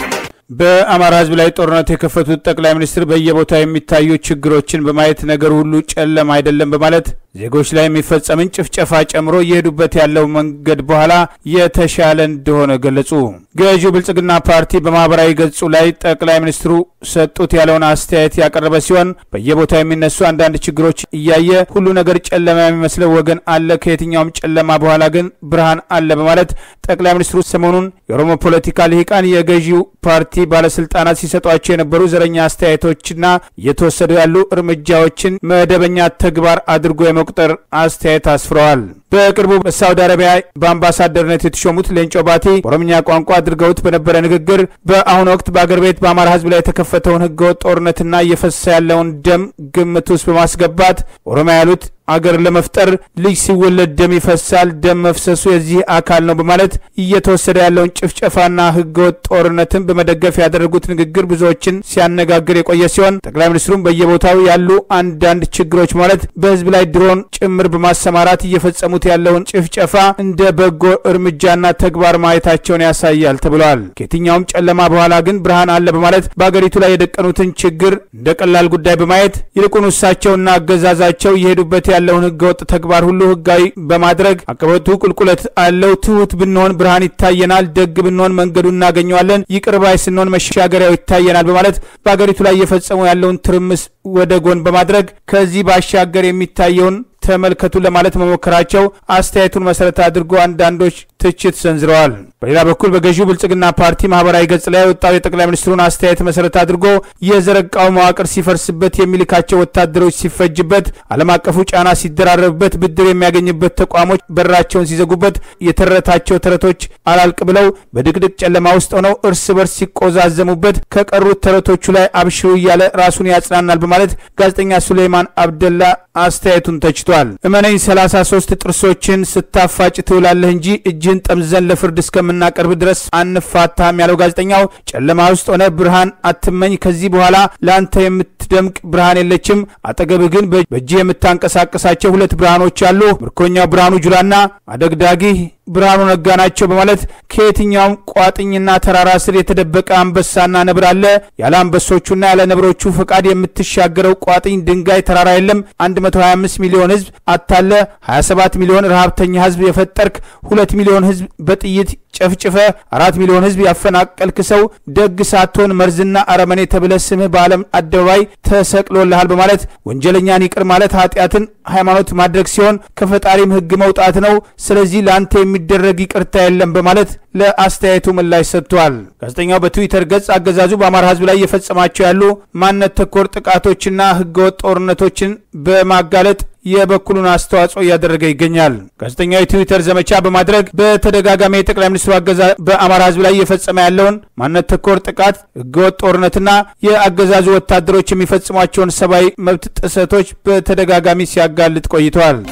በአማራ ህዝብ ላይ ጦርነት የከፈቱት ጠቅላይ ሚኒስትር በየቦታው የሚታዩ ችግሮችን በማየት ነገር ሁሉ ጨለማ አይደለም በማለት ዜጎች ላይ የሚፈጸምን ጭፍጨፋ ጨምሮ እየሄዱበት ያለው መንገድ በኋላ የተሻለ እንደሆነ ገለጹ። ገዢው ብልጽግና ፓርቲ በማህበራዊ ገጹ ላይ ጠቅላይ ሚኒስትሩ ሰጡት ያለውን አስተያየት ያቀረበ ሲሆን በየቦታው የሚነሱ አንዳንድ ችግሮች እያየ ሁሉ ነገር ጨለማ የሚመስለው ወገን አለ፣ ከየትኛውም ጨለማ በኋላ ግን ብርሃን አለ በማለት ጠቅላይ ሚኒስትሩ ሰሞኑን የኦሮሞ ፖለቲካ ልሂቃን የገዢው ፓርቲ ባለስልጣናት ሲሰጧቸው የነበሩ ዘረኛ አስተያየቶችና እየተወሰዱ ያሉ እርምጃዎችን መደበኛ ተግባር አድርጎ የመቁጠር አስተያየት አስፍረዋል። በቅርቡ በሳውዲ አረቢያ በአምባሳደርነት የተሾሙት ሌንጮ ባቲ በኦሮምኛ ቋንቋ አድርገውት በነበረ ንግግር በአሁኑ ወቅት በአገር ቤት በአማራ ህዝብ ላይ የተከፈተውን ህገወጥ ጦርነትና እየፈሰሰ ያለውን ደም ግምት ውስጥ በማስገባት ኦሮሚያ ያሉት አገር ለመፍጠር ልጅ ሲወለድ ደም ይፈሳል፣ ደም መፍሰሱ የዚህ አካል ነው በማለት እየተወሰደ ያለውን ጭፍጨፋና ህገወጥ ጦርነትን በመደገፍ ያደረጉት ንግግር ብዙዎችን ሲያነጋግር የቆየ ሲሆን ጠቅላይ ሚኒስትሩም በየቦታው ያሉ አንዳንድ ችግሮች ማለት በህዝብ ላይ ድሮን ጭምር በማሰማራት እየፈጸሙት ያለውን ጭፍጨፋ እንደ በጎ እርምጃና ተግባር ማየታቸውን ያሳያል ተብለዋል። ከየትኛውም ጨለማ በኋላ ግን ብርሃን አለ በማለት በአገሪቱ ላይ የደቀኑትን ችግር እንደ ቀላል ጉዳይ በማየት ይልቁን እሳቸውና አገዛዛቸው እየሄዱበት ያለውን ህገወጥ ተግባር ሁሉ ህጋዊ በማድረግ አቀበቱ ቁልቁለት አለው። ትሁት ብንሆን ብርሃን ይታየናል፣ ደግ ብንሆን መንገዱ እናገኘዋለን፣ ይቅር ባይ ስንሆን መሻገሪያው ይታየናል በማለት በአገሪቱ ላይ እየፈጸሙ ያለውን ትርምስ ወደ ጎን በማድረግ ከዚህ ባሻገር የሚታየውን ተመልከቱ ለማለት መሞከራቸው አስተያየቱን መሰረት አድርጎ አንዳንዶች ትችት ሰንዝረዋል። በሌላ በኩል በገዢው ብልጽግና ፓርቲ ማህበራዊ ገጽ ላይ የወጣው የጠቅላይ ሚኒስትሩን አስተያየት መሰረት አድርጎ የዘረቃው መዋቅር ሲፈርስበት፣ የሚልካቸው ወታደሮች ሲፈጅበት፣ ዓለም አቀፉ ጫና ሲደራረብበት፣ ብድር የሚያገኝበት ተቋሞች በራቸውን ሲዘጉበት፣ የተረታቸው ተረቶች አላልቅ ብለው በድቅድቅ ጨለማ ውስጥ ሆነው እርስ በርስ ሲቆዛዘሙበት፣ ከቀሩት ተረቶቹ ላይ አብሽሩ እያለ ራሱን ያጽናናል በማለት ጋዜጠኛ ሱሌይማን አብደላ አስተያየቱን ተችቷል። እመነኝ 33 ጥርሶችን ስታፋጭ ትውላለህ እንጂ እጅህን ጠምዘን ለፍርድ እስከምናቀርብ ድረስ አንፋታም ያለው ጋዜጠኛው ጨለማ ውስጥ ሆነ ብርሃን አትመኝ። ከዚህ በኋላ ለአንተ የምትደምቅ ብርሃን የለችም። አጠገብህ ግን በእጅህ የምታንቀሳቀሳቸው ሁለት ብርሃኖች አሉ። ምርኮኛው ብርሃኑ ጁላና አደግዳጊ ብርሃኑ ነጋ ናቸው በማለት ከየትኛውም ቋጥኝና ተራራ ስር የተደበቀ አንበሳና ነብር አለ። ያለ አንበሶቹና ያለ ነብሮቹ ፈቃድ የምትሻገረው ቋጥኝ ድንጋይ ተራራ የለም። 125 ሚሊዮን ህዝብ አታለ 27 ሚሊዮን ረሃብተኛ ህዝብ የፈጠርክ ሁለት ሚሊዮን ህዝብ በጥይት ጨፍጭፈ አራት ሚሊዮን ህዝብ ያፈናቀልክ ሰው ደግ ሳትሆን መርዝና አረመኔ ተብለ ስምህ በዓለም አደባባይ ተሰቅሎልሃል በማለት ወንጀለኛን ይቅር ማለት ኃጢአትን ሃይማኖት ማድረግ ሲሆን ከፈጣሪም ህግ መውጣት ነው። ስለዚህ ለአንተ የሚደረግ ይቅርታ የለም በማለት ለአስተያየቱ ምላሽ ሰጥቷል። ጋዜጠኛው በትዊተር ገጽ አገዛዙ በአማራ ህዝብ ላይ እየፈጸማቸው ያሉ ማንነት ተኮር ጥቃቶችና ህገወጥ ጦርነቶችን በማጋለጥ የበኩሉን አስተዋጽኦ እያደረገ ይገኛል። ጋዜጠኛው የትዊተር ዘመቻ በማድረግ በተደጋጋሚ የጠቅላይ ሚኒስትሩ አገዛዝ በአማራ ህዝብ ላይ እየፈጸመ ያለውን ማንነት ተኮር ጥቃት፣ ህገወጥ ጦርነትና የአገዛዙ ወታደሮች የሚፈጽሟቸውን ሰብአዊ መብት ጥሰቶች በተደጋጋሚ ሲያጋልጥ ቆይተዋል።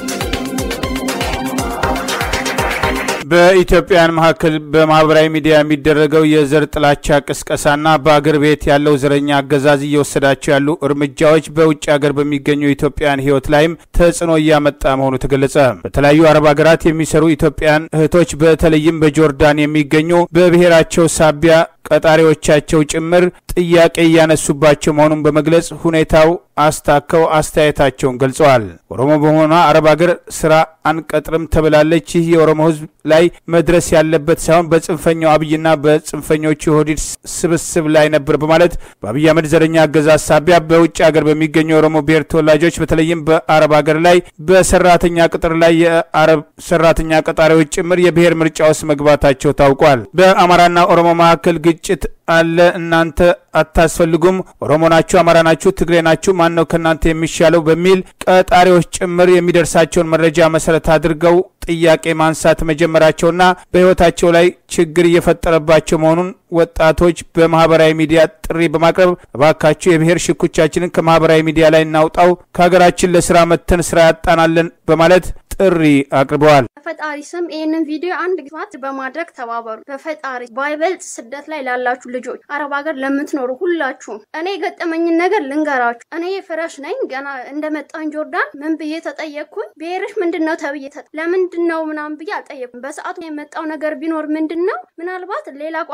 በኢትዮጵያውያን መካከል በማህበራዊ ሚዲያ የሚደረገው የዘር ጥላቻ ቅስቀሳና በአገር ቤት ያለው ዘረኛ አገዛዝ እየወሰዳቸው ያሉ እርምጃዎች በውጭ ሀገር በሚገኙ ኢትዮጵያውያን ህይወት ላይም ተጽዕኖ እያመጣ መሆኑ ተገለጸ። በተለያዩ አረብ ሀገራት የሚሰሩ ኢትዮጵያውያን እህቶች በተለይም በጆርዳን የሚገኙ በብሔራቸው ሳቢያ ቀጣሪዎቻቸው ጭምር ጥያቄ እያነሱባቸው መሆኑን በመግለጽ ሁኔታው አስታከው አስተያየታቸውን ገልጸዋል። ኦሮሞ በመሆኗ አረብ ሀገር ስራ አንቀጥርም ተብላለች። ይህ የኦሮሞ ህዝብ ላይ መድረስ ያለበት ሳይሆን በጽንፈኛው አብይና በጽንፈኞቹ የኦህዴድ ስብስብ ላይ ነበር በማለት በአብይ አህመድ ዘረኛ አገዛዝ ሳቢያ በውጭ ሀገር በሚገኙ የኦሮሞ ብሔር ተወላጆች በተለይም በአረብ ሀገር ላይ በሰራተኛ ቅጥር ላይ የአረብ ሰራተኛ ቀጣሪዎች ጭምር የብሔር ምርጫ ውስጥ መግባታቸው ታውቋል። በአማራና ኦሮሞ መካከል ግጭት አለ፣ እናንተ አታስፈልጉም፣ ኦሮሞ ናችሁ፣ አማራ ናችሁ፣ ትግሬ ናችሁ፣ ማን ነው ከእናንተ የሚሻለው በሚል ቀጣሪዎች ጭምር የሚደርሳቸውን መረጃ መሰረት አድርገው ጥያቄ ማንሳት መጀመራቸውና በህይወታቸው ላይ ችግር እየፈጠረባቸው መሆኑን ወጣቶች በማህበራዊ ሚዲያ ጥሪ በማቅረብ እባካችሁ የብሔር ሽኩቻችንን ከማህበራዊ ሚዲያ ላይ እናውጣው፣ ከሀገራችን ለስራ መተን ስራ ያጣናለን በማለት ጥሪ አቅርበዋል። በፈጣሪ ስም ይህንን ቪዲዮ አንድ ግፋት በማድረግ ተባበሩ። በፈጣሪ ባይበልጥ ስደት ላይ ላላችሁ ልጆች፣ አረብ ሀገር ለምትኖሩ ሁላችሁም እኔ የገጠመኝን ነገር ልንገራችሁ። እኔ ፍረሽ ነኝ። ገና እንደመጣን ጆርዳን ምን ብዬ ተጠየቅኩኝ? ብሔርሽ ምንድን ነው ተብዬ ለምንድን ነው ምናምን ብዬ አልጠየቅኩም። በሰዓቱ የመጣው ነገር ቢኖር ምንድን ነው ምናልባት ሌላ ቋንቋ ተና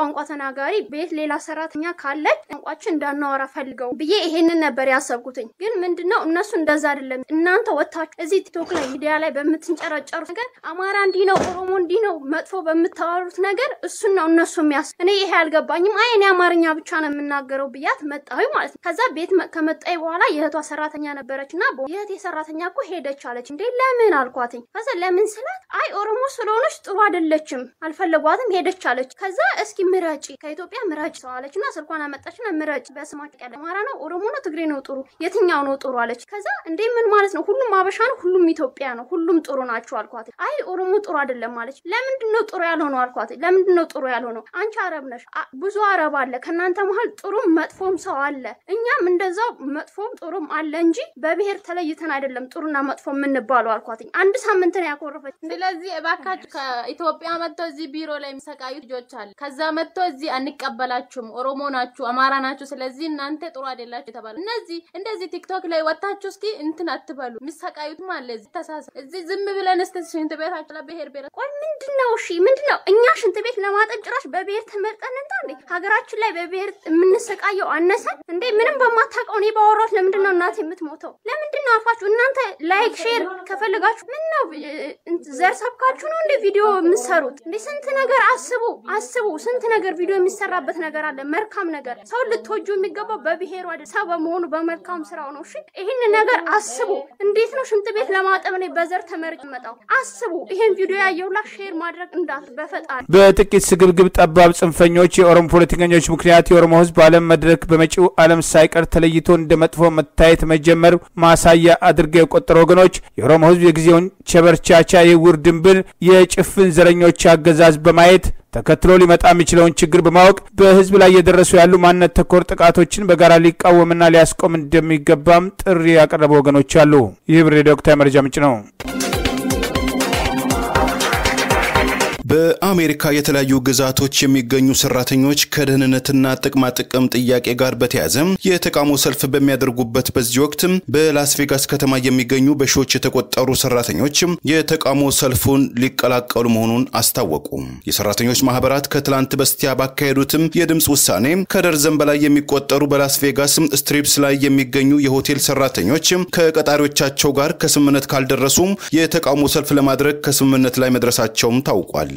ተናጋሪ ቤት ሌላ ሰራተኛ ካለች ቋንቋችን እንዳናወራ ፈልገው ብዬ ይሄንን ነበር ያሰብኩትኝ። ግን ምንድነው እነሱ እንደዛ አይደለም። እናንተ ወታችሁ እዚህ ቲክቶክ ላይ ሚዲያ ላይ በምትንጨረጨሩት ነገር አማራ እንዲህ ነው፣ ኦሮሞ እንዲህ ነው፣ መጥፎ በምታወሩት ነገር እሱን ነው እነሱ የሚያስ እኔ ይሄ አልገባኝም። አይ እኔ አማርኛ ብቻ ነው የምናገረው ብያት መጣሁ ማለት ነው። ከዛ ቤት ከመጣይ በኋላ የእህቷ ሰራተኛ ነበረች እና የእህቴ ሰራተኛ እኮ ሄደች አለች። እንዴ ለምን አልኳትኝ። ከዛ ለምን ስላት አይ ኦሮሞ ስለሆነች ጥሩ አይደለችም አልፈለጓትም ሄደች አለች። ከዛ እስኪ ምረጪ ከኢትዮጵያ ምረጭ ሰው አለች እና ስልኳን አመጣችና ምረጭ በስማቸው ቀለ አማራ ነው ኦሮሞ ነው ትግሬ ነው ጥሩ የትኛው ነው ጥሩ አለች። ከዛ እንዴ ምን ማለት ነው? ሁሉም አበሻ ነው፣ ሁሉም ኢትዮጵያ ነው፣ ሁሉም ጥሩ ናቸው አልኳት። አይ ኦሮሞ ጥሩ አይደለም አለች። ለምንድን ነው ጥሩ ያልሆነው አልኳት። ለምንድን ነው ጥሩ ያልሆነው? አንቺ አረብ ነሽ፣ ብዙ አረብ አለ፣ ከእናንተ መሀል ጥሩም መጥፎም ሰው አለ። እኛም እንደዛው መጥፎም ጥሩም አለ እንጂ በብሔር ተለይተን አይደለም ጥሩና መጥፎ የምንባለው አልኳት። አንድ ሳምንት ነው ያኮረፈች። ስለዚህ እባካችሁ ከኢትዮጵያ መጥተው እዚህ ቢሮ ላይ የሚሰቃዩ ልጆች አለ። ከዛ መጥተው እዚህ አንቀበላችሁም፣ ኦሮሞ ናችሁ፣ አማራ ናችሁ፣ ስለዚህ እናንተ ጥሩ አይደላችሁ የተባሉ እነዚህ እንደዚህ ቲክቶክ ላይ ወጣችሁ እስኪ እንትን አትበሉ። የሚሰቃዩትም አለ እዚህ ተሳሳ እዚህ ዝም ብለን እስቲ ሽንት ቤታችሁ ለብሔር ብሔር ቆይ ምንድን ነው እሺ፣ ምንድን ነው እኛ ሽንት ቤት ለማጠብ ጭራሽ በብሔር ተመርጠን እንታ እንዴ? ሀገራችን ላይ በብሔር የምንሰቃየው አነሰን እንዴ? ምንም በማታውቀው እኔ ባወራሁት ለምንድን ነው እናት የምትሞተው? ለምንድን ነው አፋችሁ እናንተ ላይክ ሼር ከፈለጋችሁ ምን ነው ዘር ሰብካችሁ ነው እንዴ ቪዲዮ የምትሰሩት እንዴ? ስንት ነገር አስቡ አስቡ። ስንት ነገር ቪዲዮ የሚሰራበት ነገር አለ፣ መልካም ነገር። ሰው ልትወጁ የሚገባው በብሔሩ አይደል፣ ሰው በመሆኑ በመልካም ስራው ነው። እሺ ይህን ነገር አስቡ። እንዴት ነው ሽንት ቤት ለማጠብ እኔ በዘር ተመርጭ መጣው? አስቡ። ይሄን ቪዲዮ ያየውላ ሼር ማድረግ እንዳት በፈጣሪ በጥቂት ስግብግብ ጠባብ ጽንፈኞች የኦሮሞ ፖለቲከኞች ምክንያት የኦሮሞ ሕዝብ በዓለም መድረክ በመጪው ዓለም ሳይቀር ተለይቶ እንደ መጥፎ መታየት መጀመር ማሳያ አድርገው የቆጠሩ ወገኖች የኦሮሞ ሕዝብ የጊዜውን ቸበርቻቻ የውር ድንብር የጭፍን ዘረኞች አገዛዝ በማየት ተከትሎ ሊመጣ የሚችለውን ችግር በማወቅ በህዝብ ላይ እየደረሱ ያሉ ማንነት ተኮር ጥቃቶችን በጋራ ሊቃወምና ሊያስቆም እንደሚገባም ጥሪ ያቀረቡ ወገኖች አሉ። ይህ ብር ዶክተር መረጃ ምንጭ ነው። በአሜሪካ የተለያዩ ግዛቶች የሚገኙ ሰራተኞች ከደህንነትና ጥቅማ ጥቅም ጥያቄ ጋር በተያያዘ የተቃውሞ ሰልፍ በሚያደርጉበት በዚህ ወቅት በላስ ቬጋስ ከተማ የሚገኙ በሺዎች የተቆጠሩ ሰራተኞች የተቃውሞ ሰልፉን ሊቀላቀሉ መሆኑን አስታወቁ። የሰራተኞች ማህበራት ከትላንት በስቲያ ባካሄዱትም የድምፅ ውሳኔ ከደርዘን በላይ የሚቆጠሩ በላስ ቬጋስ ስትሪፕስ ላይ የሚገኙ የሆቴል ሰራተኞች ከቀጣሪዎቻቸው ጋር ከስምምነት ካልደረሱ የተቃውሞ ሰልፍ ለማድረግ ከስምምነት ላይ መድረሳቸውም ታውቋል።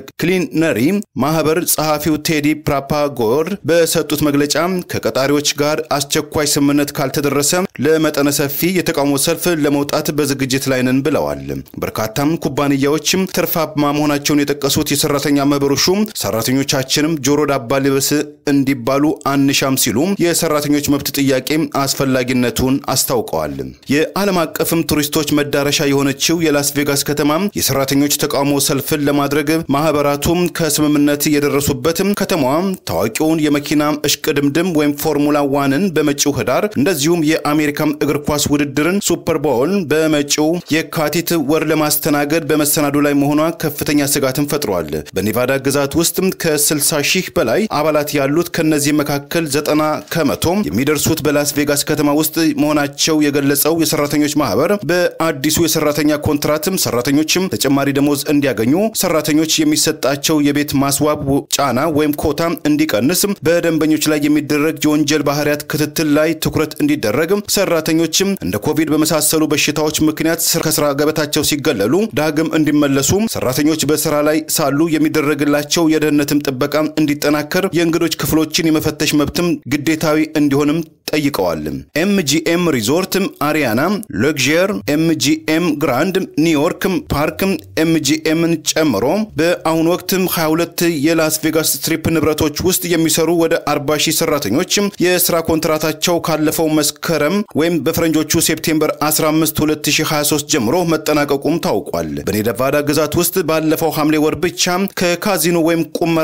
የክሊነሪ ማህበር ጸሐፊው ቴዲ ፕራፓጎር በሰጡት መግለጫ ከቀጣሪዎች ጋር አስቸኳይ ስምምነት ካልተደረሰ ለመጠነ ሰፊ የተቃውሞ ሰልፍ ለመውጣት በዝግጅት ላይ ነን ብለዋል። በርካታም ኩባንያዎችም ትርፋማ መሆናቸውን የጠቀሱት የሰራተኛ ማህበሩ ሹም ሰራተኞቻችንም ጆሮ ዳባ ልበስ እንዲባሉ አንሻም ሲሉ የሰራተኞች መብት ጥያቄ አስፈላጊነቱን አስታውቀዋል። የዓለም አቀፍም ቱሪስቶች መዳረሻ የሆነችው የላስ ቬጋስ ከተማ የሰራተኞች ተቃውሞ ሰልፍን ለማድረግ ማህበራቱም ከስምምነት የደረሱበት ከተማዋ ታዋቂውን የመኪና እሽቅድምድም ወይም ፎርሙላ ዋንን በመጪው ህዳር እንደዚሁም የአሜሪካ እግር ኳስ ውድድርን ሱፐር ቦል በመጪው የካቲት ወር ለማስተናገድ በመሰናዶ ላይ መሆኗ ከፍተኛ ስጋትን ፈጥሯል። በኔቫዳ ግዛት ውስጥ ከ60 ሺህ በላይ አባላት ያሉት ከነዚህ መካከል ዘጠና ከመቶ የሚደርሱት በላስ ቬጋስ ከተማ ውስጥ መሆናቸው የገለጸው የሰራተኞች ማህበር በአዲሱ የሰራተኛ ኮንትራትም ሰራተኞችም ተጨማሪ ደሞዝ እንዲያገኙ ሰራተኞች የሚሰጣቸው የቤት ማስዋብ ጫና ወይም ኮታ እንዲቀንስ በደንበኞች ላይ የሚደረግ የወንጀል ባህሪያት ክትትል ላይ ትኩረት እንዲደረግ ሰራተኞችም እንደ ኮቪድ በመሳሰሉ በሽታዎች ምክንያት ከስራ ገበታቸው ሲገለሉ ዳግም እንዲመለሱ ሰራተኞች በስራ ላይ ሳሉ የሚደረግላቸው የደህንነትም ጥበቃ እንዲጠናከር የእንግዶች ክፍሎችን የመፈተሽ መብትም ግዴታዊ እንዲሆንም ጠይቀዋል። ኤምጂኤም ሪዞርት፣ አሪያና፣ ሎግዥር፣ ኤምጂኤም ግራንድ፣ ኒውዮርክ ፓርክ ኤምጂኤምን ጨምሮ በአሁኑ ወቅት 22 የላስ ቬጋስ ስትሪፕ ንብረቶች ውስጥ የሚሰሩ ወደ 40 ሺህ ሰራተኞች የስራ ኮንትራታቸው ካለፈው መስከረም ወይም በፈረንጆቹ ሴፕቴምበር 15 2023 ጀምሮ መጠናቀቁም ታውቋል። በኔቫዳ ግዛት ውስጥ ባለፈው ሐምሌ ወር ብቻ ከካዚኖ ወይም ቁመራ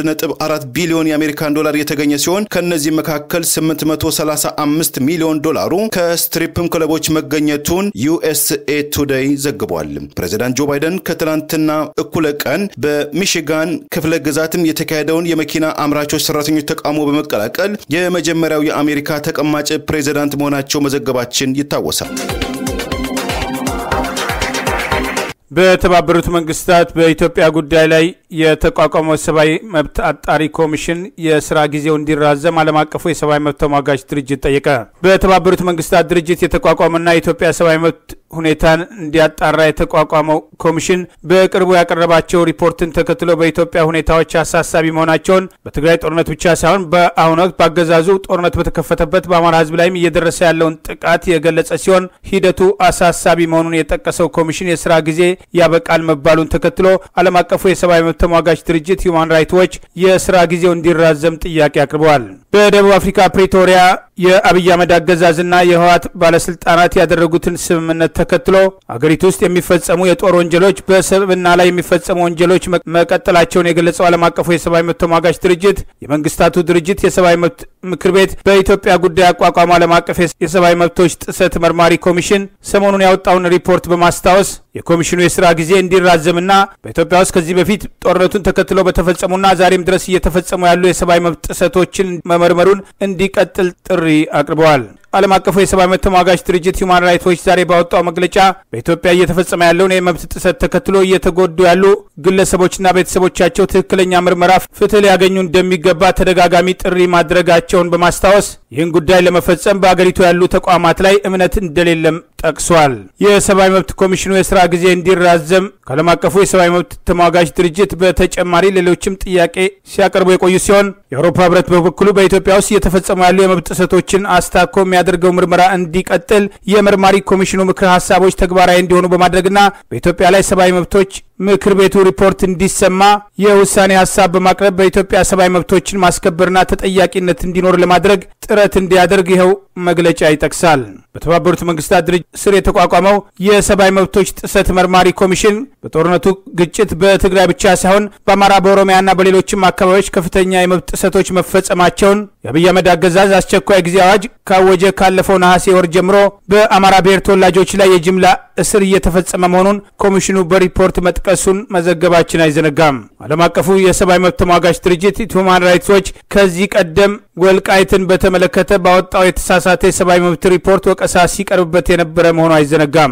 1.4 ቢሊዮን የአሜሪካን ዶላር የተገኘ ሲሆን ከእነዚህ መካከል 835 ሚሊዮን ዶላሩ ከስትሪፕም ክለቦች መገኘቱን ዩኤስኤ ቱዴይ ዘግቧል። ፕሬዚዳንት ጆ ባይደን ከትላንትና እኩለ ቀን በሚሽጋን ክፍለ ግዛትም የተካሄደውን የመኪና አምራቾች ሰራተኞች ተቃውሞ በመቀላቀል የመጀመሪያው የአሜሪካ ተቀማጭ ፕሬዚዳንት መሆናቸው መዘገባችን ይታወሳል። በተባበሩት መንግስታት በኢትዮጵያ ጉዳይ ላይ የተቋቋመው ሰብአዊ መብት አጣሪ ኮሚሽን የስራ ጊዜው እንዲራዘም ዓለም አቀፉ የሰብአዊ መብት ተሟጋች ድርጅት ጠየቀ። በተባበሩት መንግስታት ድርጅት የተቋቋመና የኢትዮጵያ ሰብአዊ መብት ሁኔታን እንዲያጣራ የተቋቋመው ኮሚሽን በቅርቡ ያቀረባቸው ሪፖርትን ተከትሎ በኢትዮጵያ ሁኔታዎች አሳሳቢ መሆናቸውን በትግራይ ጦርነት ብቻ ሳይሆን በአሁኑ ወቅት በአገዛዙ ጦርነት በተከፈተበት በአማራ ሕዝብ ላይም እየደረሰ ያለውን ጥቃት የገለጸ ሲሆን ሂደቱ አሳሳቢ መሆኑን የጠቀሰው ኮሚሽን የስራ ጊዜ ያበቃል መባሉን ተከትሎ ዓለም አቀፉ የሰብአዊ መብት ተሟጋች ድርጅት ሁማን ራይት ዎች የስራ ጊዜው እንዲራዘም ጥያቄ አቅርበዋል። በደቡብ አፍሪካ ፕሪቶሪያ የአብይ አህመድ አገዛዝና የህወሓት ባለስልጣናት ያደረጉትን ስምምነት ተከትሎ አገሪቱ ውስጥ የሚፈጸሙ የጦር ወንጀሎች በሰብዕና ላይ የሚፈጸሙ ወንጀሎች መቀጠላቸውን የገለጸው ዓለም አቀፉ የሰብአዊ መብት ተሟጋች ድርጅት የመንግስታቱ ድርጅት የሰብአዊ መብት ምክር ቤት በኢትዮጵያ ጉዳይ አቋቋሙ ዓለም አቀፍ የሰብአዊ መብቶች ጥሰት መርማሪ ኮሚሽን ሰሞኑን ያወጣውን ሪፖርት በማስታወስ የኮሚሽኑ የስራ ጊዜ እንዲራዘምና በኢትዮጵያ ውስጥ ከዚህ በፊት ጦርነቱን ተከትሎ በተፈጸሙና ዛሬም ድረስ እየተፈጸሙ ያሉ የሰብአዊ መብት ጥሰቶችን መመርመሩን እንዲቀጥል ጥሪ አቅርበዋል። ዓለም አቀፉ የሰብአዊ መብት ተሟጋች ድርጅት ሁማን ራይትስ ዎች ዛሬ ባወጣው መግለጫ በኢትዮጵያ እየተፈጸመ ያለውን የመብት ጥሰት ተከትሎ እየተጎዱ ያሉ ግለሰቦችና ቤተሰቦቻቸው ትክክለኛ ምርመራ፣ ፍትህ ሊያገኙ እንደሚገባ ተደጋጋሚ ጥሪ ማድረጋቸውን በማስታወስ ይህን ጉዳይ ለመፈጸም በአገሪቱ ያሉ ተቋማት ላይ እምነት እንደሌለም ጠቅሷል። የሰብአዊ መብት ኮሚሽኑ የስራ ጊዜ እንዲራዘም ከዓለም አቀፉ የሰብአዊ መብት ተሟጋች ድርጅት በተጨማሪ ሌሎችም ጥያቄ ሲያቀርቡ የቆዩ ሲሆን የአውሮፓ ህብረት በበኩሉ በኢትዮጵያ ውስጥ እየተፈጸሙ ያሉ የመብት ጥሰቶችን አስታኮ የሚያደርገው ምርመራ እንዲቀጥል የመርማሪ ኮሚሽኑ ምክረ ሀሳቦች ተግባራዊ እንዲሆኑ በማድረግና በኢትዮጵያ ላይ ሰብአዊ መብቶች ምክር ቤቱ ሪፖርት እንዲሰማ የውሳኔ ሀሳብ በማቅረብ በኢትዮጵያ ሰብአዊ መብቶችን ማስከበርና ተጠያቂነት እንዲኖር ለማድረግ ጥረት እንዲያደርግ ይኸው መግለጫ ይጠቅሳል። በተባበሩት መንግስታት ድርጅት ስር የተቋቋመው የሰብአዊ መብቶች ጥሰት መርማሪ ኮሚሽን በጦርነቱ ግጭት በትግራይ ብቻ ሳይሆን በአማራ በኦሮሚያና በሌሎችም አካባቢዎች ከፍተኛ የመብት ጥሰቶች መፈጸማቸውን የአብይ አህመድ አገዛዝ አስቸኳይ ጊዜ አዋጅ ካወጀ ካለፈው ነሐሴ ወር ጀምሮ በአማራ ብሔር ተወላጆች ላይ የጅምላ እስር እየተፈጸመ መሆኑን ኮሚሽኑ በሪፖርት መጥቀሱን መዘገባችን አይዘነጋም። ዓለም አቀፉ የሰብአዊ መብት ተሟጋች ድርጅት ሁማን ራይትስ ዎች ከዚህ ቀደም ወልቃይትን በተመለከተ ባወጣው የተሳሳተ የሰብአዊ መብት ሪፖርት ወቀሳ ሲቀርብበት የነበረ መሆኑ አይዘነጋም።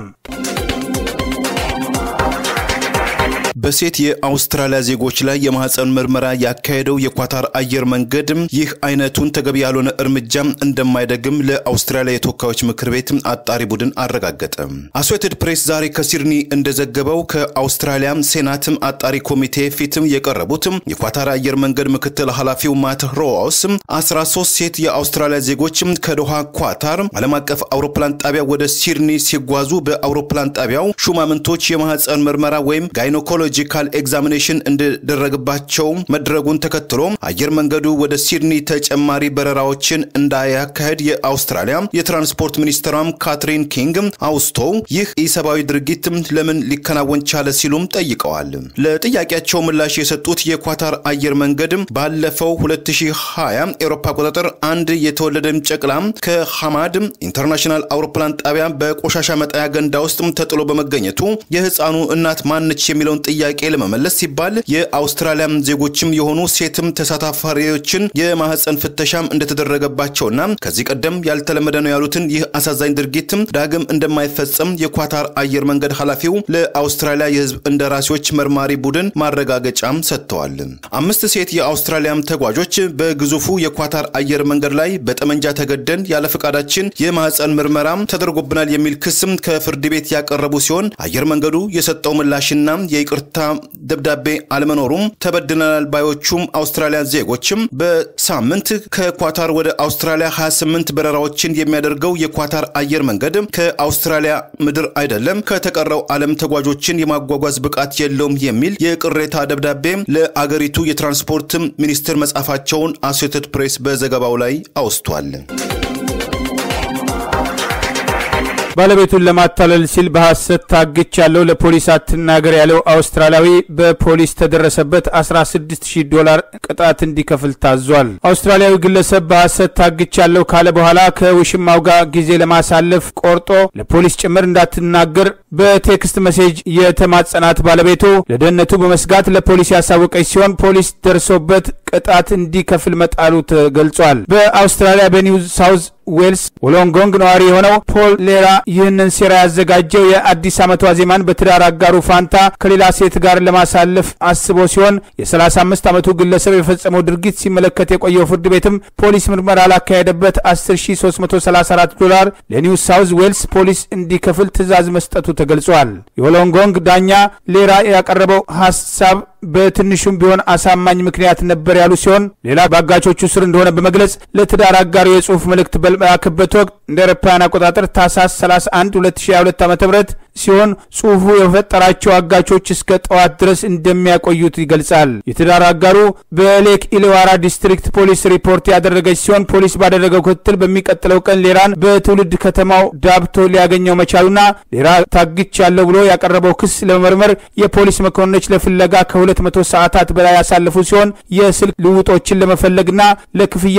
በሴት የአውስትራሊያ ዜጎች ላይ የማህፀን ምርመራ ያካሄደው የኳታር አየር መንገድ ይህ አይነቱን ተገቢ ያልሆነ እርምጃ እንደማይደግም ለአውስትራሊያ የተወካዮች ምክር ቤት አጣሪ ቡድን አረጋገጠ። አሶሴትድ ፕሬስ ዛሬ ከሲድኒ እንደዘገበው ከአውስትራሊያ ሴናት አጣሪ ኮሚቴ ፊትም የቀረቡት የኳታር አየር መንገድ ምክትል ኃላፊው ማት ሮዋውስ 13 ሴት የአውስትራሊያ ዜጎች ከዶሃ ኳታር ዓለም አቀፍ አውሮፕላን ጣቢያ ወደ ሲድኒ ሲጓዙ በአውሮፕላን ጣቢያው ሹማምንቶች የማህፀን ምርመራ ወይም ጋይኖኮሎጂካል ኤግዛሚኔሽን እንዲደረግባቸው መድረጉን ተከትሎ አየር መንገዱ ወደ ሲድኒ ተጨማሪ በረራዎችን እንዳያካሄድ የአውስትራሊያ የትራንስፖርት ሚኒስትሯም ካትሪን ኪንግ አውስተው ይህ ኢሰብአዊ ድርጊት ለምን ሊከናወን ቻለ ሲሉም ጠይቀዋል። ለጥያቄያቸው ምላሽ የሰጡት የኳታር አየር መንገድ ባለፈው 2020 ኤሮፓ አቆጣጠር አንድ የተወለደ ጨቅላ ከሐማድ ኢንተርናሽናል አውሮፕላን ጣቢያ በቆሻሻ መጣያ ገንዳ ውስጥ ተጥሎ በመገኘቱ የህፃኑ እናት ማነች የሚለውን ጥያቄ ለመመለስ ሲባል የአውስትራሊያ ዜጎችም የሆኑ ሴትም ተሳታፋሪዎችን የማህፀን ፍተሻም እንደተደረገባቸውና ከዚህ ቀደም ያልተለመደ ነው ያሉትን ይህ አሳዛኝ ድርጊትም ዳግም እንደማይፈጸም የኳታር አየር መንገድ ኃላፊው ለአውስትራሊያ የህዝብ እንደራሴዎች መርማሪ ቡድን ማረጋገጫም ሰጥተዋል። አምስት ሴት የአውስትራሊያም ተጓዦች በግዙፉ የኳታር አየር መንገድ ላይ በጠመንጃ ተገደን ያለ ፈቃዳችን የማህፀን ምርመራ ተደርጎብናል የሚል ክስም ከፍርድ ቤት ያቀረቡ ሲሆን አየር መንገዱ የሰጠው ምላሽና የይቅርታ ደብዳቤ አለመኖሩም ተበድለናል ባዮቹም አውስትራሊያ ዜጎችም በሳምንት ከኳታር ወደ አውስትራሊያ 28 በረራዎችን የሚያደርገው የኳታር አየር መንገድ ከአውስትራሊያ ምድር አይደለም ከተቀረው ዓለም ተጓዦችን የማጓጓዝ ብቃት የለውም የሚል የቅሬታ ደብዳቤ ለአገሪቱ የትራንስፖርት ሚኒስትር መጻፋቸውን አሶሴትድ ፕሬስ በዘገባው ላይ አውስቷል። ባለቤቱን ለማታለል ሲል በሐሰት ታግቻለሁ ለፖሊስ አትናገር ያለው አውስትራሊያዊ በፖሊስ ተደረሰበት 16000 ዶላር ቅጣት እንዲከፍል ታዟል። አውስትራሊያዊ ግለሰብ በሐሰት ታግቻለሁ ካለ በኋላ ከውሽማው ጋር ጊዜ ለማሳለፍ ቆርጦ ለፖሊስ ጭምር እንዳትናገር በቴክስት መሴጅ የተማጸናት ባለቤቱ ለደህንነቱ በመስጋት ለፖሊስ ያሳወቀች ሲሆን ፖሊስ ደርሶበት ቅጣት እንዲከፍል መጣሉ ተገልጿል። በአውስትራሊያ በኒው ሳውዝ ዌልስ ወሎንጎንግ ነዋሪ የሆነው ፖል ሌራ ይህንን ሴራ ያዘጋጀው የአዲስ ዓመት ዋዜማን በትዳር አጋሩ ፋንታ ከሌላ ሴት ጋር ለማሳለፍ አስቦ ሲሆን የ35 ዓመቱ ግለሰብ የፈጸመው ድርጊት ሲመለከት የቆየው ፍርድ ቤትም ፖሊስ ምርመራ ላካሄደበት 10334 ዶላር ለኒው ሳውዝ ዌልስ ፖሊስ እንዲከፍል ትዕዛዝ መስጠቱ ተገልጿል። የወሎንጎንግ ዳኛ ሌራ ያቀረበው ሀሳብ በትንሹም ቢሆን አሳማኝ ምክንያት ነበር ያሉ ሲሆን ሌላ በአጋቾቹ ስር እንደሆነ በመግለጽ ለትዳር አጋሩ የጽሁፍ መልእክት በላከበት ወቅት እንደ አውሮፓውያን አቆጣጠር ታህሳስ 31 2022 ዓ ም ሲሆን ጽሁፉ የፈጠራቸው አጋቾች እስከ ጠዋት ድረስ እንደሚያቆዩት ይገልጻል። የትዳር አጋሩ በሌክ ኢሌዋራ ዲስትሪክት ፖሊስ ሪፖርት ያደረገች ሲሆን ፖሊስ ባደረገው ክትትል በሚቀጥለው ቀን ሌራን በትውልድ ከተማው ዳብቶ ሊያገኘው መቻሉና ሌራ ታግቻለሁ ብሎ ያቀረበው ክስ ለመመርመር የፖሊስ መኮንኖች ለፍለጋ ከሁለት መቶ ሰዓታት በላይ ያሳለፉ ሲሆን የስልክ ልውጦችን ለመፈለግና ለክፍያ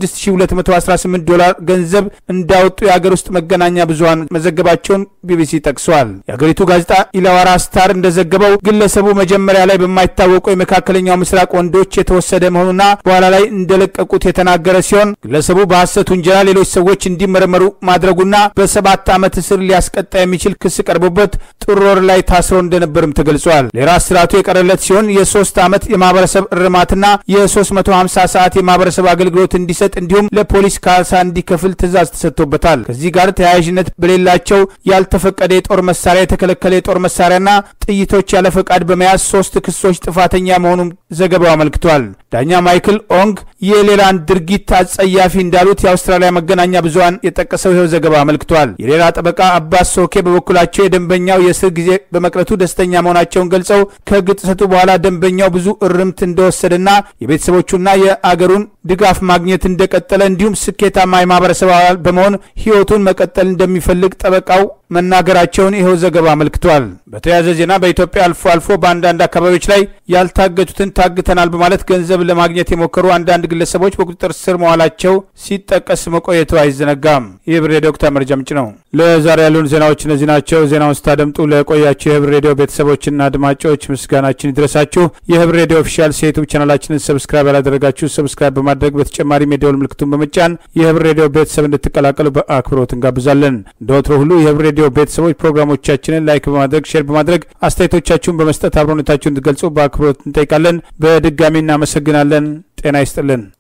16218 ዶላር ገንዘብ እንዳወጡ የአገር ውስጥ መገናኛ ብዙኃን መዘገባቸውን ቢቢሲ ጠቅሷል። የአገሪቱ ጋዜጣ ኢላዋራ ስታር እንደዘገበው ግለሰቡ መጀመሪያ ላይ በማይታወቁ የመካከለኛው ምስራቅ ወንዶች የተወሰደ መሆኑና በኋላ ላይ እንደለቀቁት የተናገረ ሲሆን ግለሰቡ በሐሰት ውንጀላ ሌሎች ሰዎች እንዲመረመሩ ማድረጉና በሰባት ዓመት እስር ሊያስቀጣ የሚችል ክስ ቀርቦበት ጥር ወር ላይ ታስሮ እንደነበርም ተገልጿል። ሌላ እስራቱ የቀረለት ሲሆን የሶስት ዓመት የማህበረሰብ እርማትና የ350 ሰዓት የማህበረሰብ አገልግሎት እንዲሰጥ እንዲሁም ለፖሊስ ካሳ እንዲከፍል ትዕዛዝ ተሰጥቶበታል። ከዚህ ጋር ተያያዥነት በሌላቸው ያልተፈቀደ የጦር መሳሪያ፣ የተከለከለ የጦር መሳሪያና ጥይቶች ያለ ፈቃድ በመያዝ ሶስት ክሶች ጥፋተኛ መሆኑን ዘገባው አመልክቷል። ዳኛ ማይክል ኦንግ የሌላን ድርጊት አጸያፊ እንዳሉት የአውስትራሊያ መገናኛ ብዙኃን የጠቀሰው ይኸው ዘገባ አመልክቷል። የሌላ ጠበቃ አባስ ሶኬ በበኩላቸው የደንበኛው የእስር ጊዜ በመቅረቱ ደስተኛ መሆናቸውን ገልጸው ከሕግ ጥሰቱ በኋላ ደንበኛው ብዙ እርምት እንደወሰደና የቤተሰቦቹና የአገሩን ድጋፍ ማግኘት እንደቀጠለ እንዲሁም ስኬታማ የማህበረሰብ አባል በመሆን ህይወቱን መቀጠል እንደሚፈልግ ጠበቃው መናገራቸውን ይኸው ዘገባ አመልክቷል። በተያያዘ ዜና በኢትዮጵያ አልፎ አልፎ በአንዳንድ አካባቢዎች ላይ ያልታገቱትን ታግተናል በማለት ገንዘብ ለማግኘት የሞከሩ አንዳንድ ግለሰቦች በቁጥጥር ስር መዋላቸው ሲጠቀስ መቆየቱ አይዘነጋም። ይህ ብር ሬዲዮ ወቅታዊ መረጃ ምንጭ ነው። ለዛሬ ያሉን ዜናዎች እነዚህ ናቸው። ዜናውን ስታደምጡ ለቆያችሁ የህብር ሬዲዮ ቤተሰቦችና አድማጮች ምስጋናችን ይድረሳችሁ። የህብር ሬዲዮ ኦፊሻል የዩቱብ ቻናላችንን ሰብስክራይብ ያላደረጋችሁ ሰብስክራይብ በማድረግ በተጨማሪም የደወል ምልክቱን በመጫን የህብር ሬዲዮ ቤተሰብ እንድትቀላቀሉ በአክብሮት እንጋብዛለን። እንደ ወትሮ ሁሉ የህብር ሬዲዮ ቤተሰቦች ፕሮግራሞቻችንን ላይክ በማድረግ ሼር በማድረግ አስተያየቶቻችሁን በመስጠት አብሮነታችሁን እንድትገልጹ በአክብሮት እንጠይቃለን። በድጋሚ እናመሰግናለን። ጤና ይስጥልን።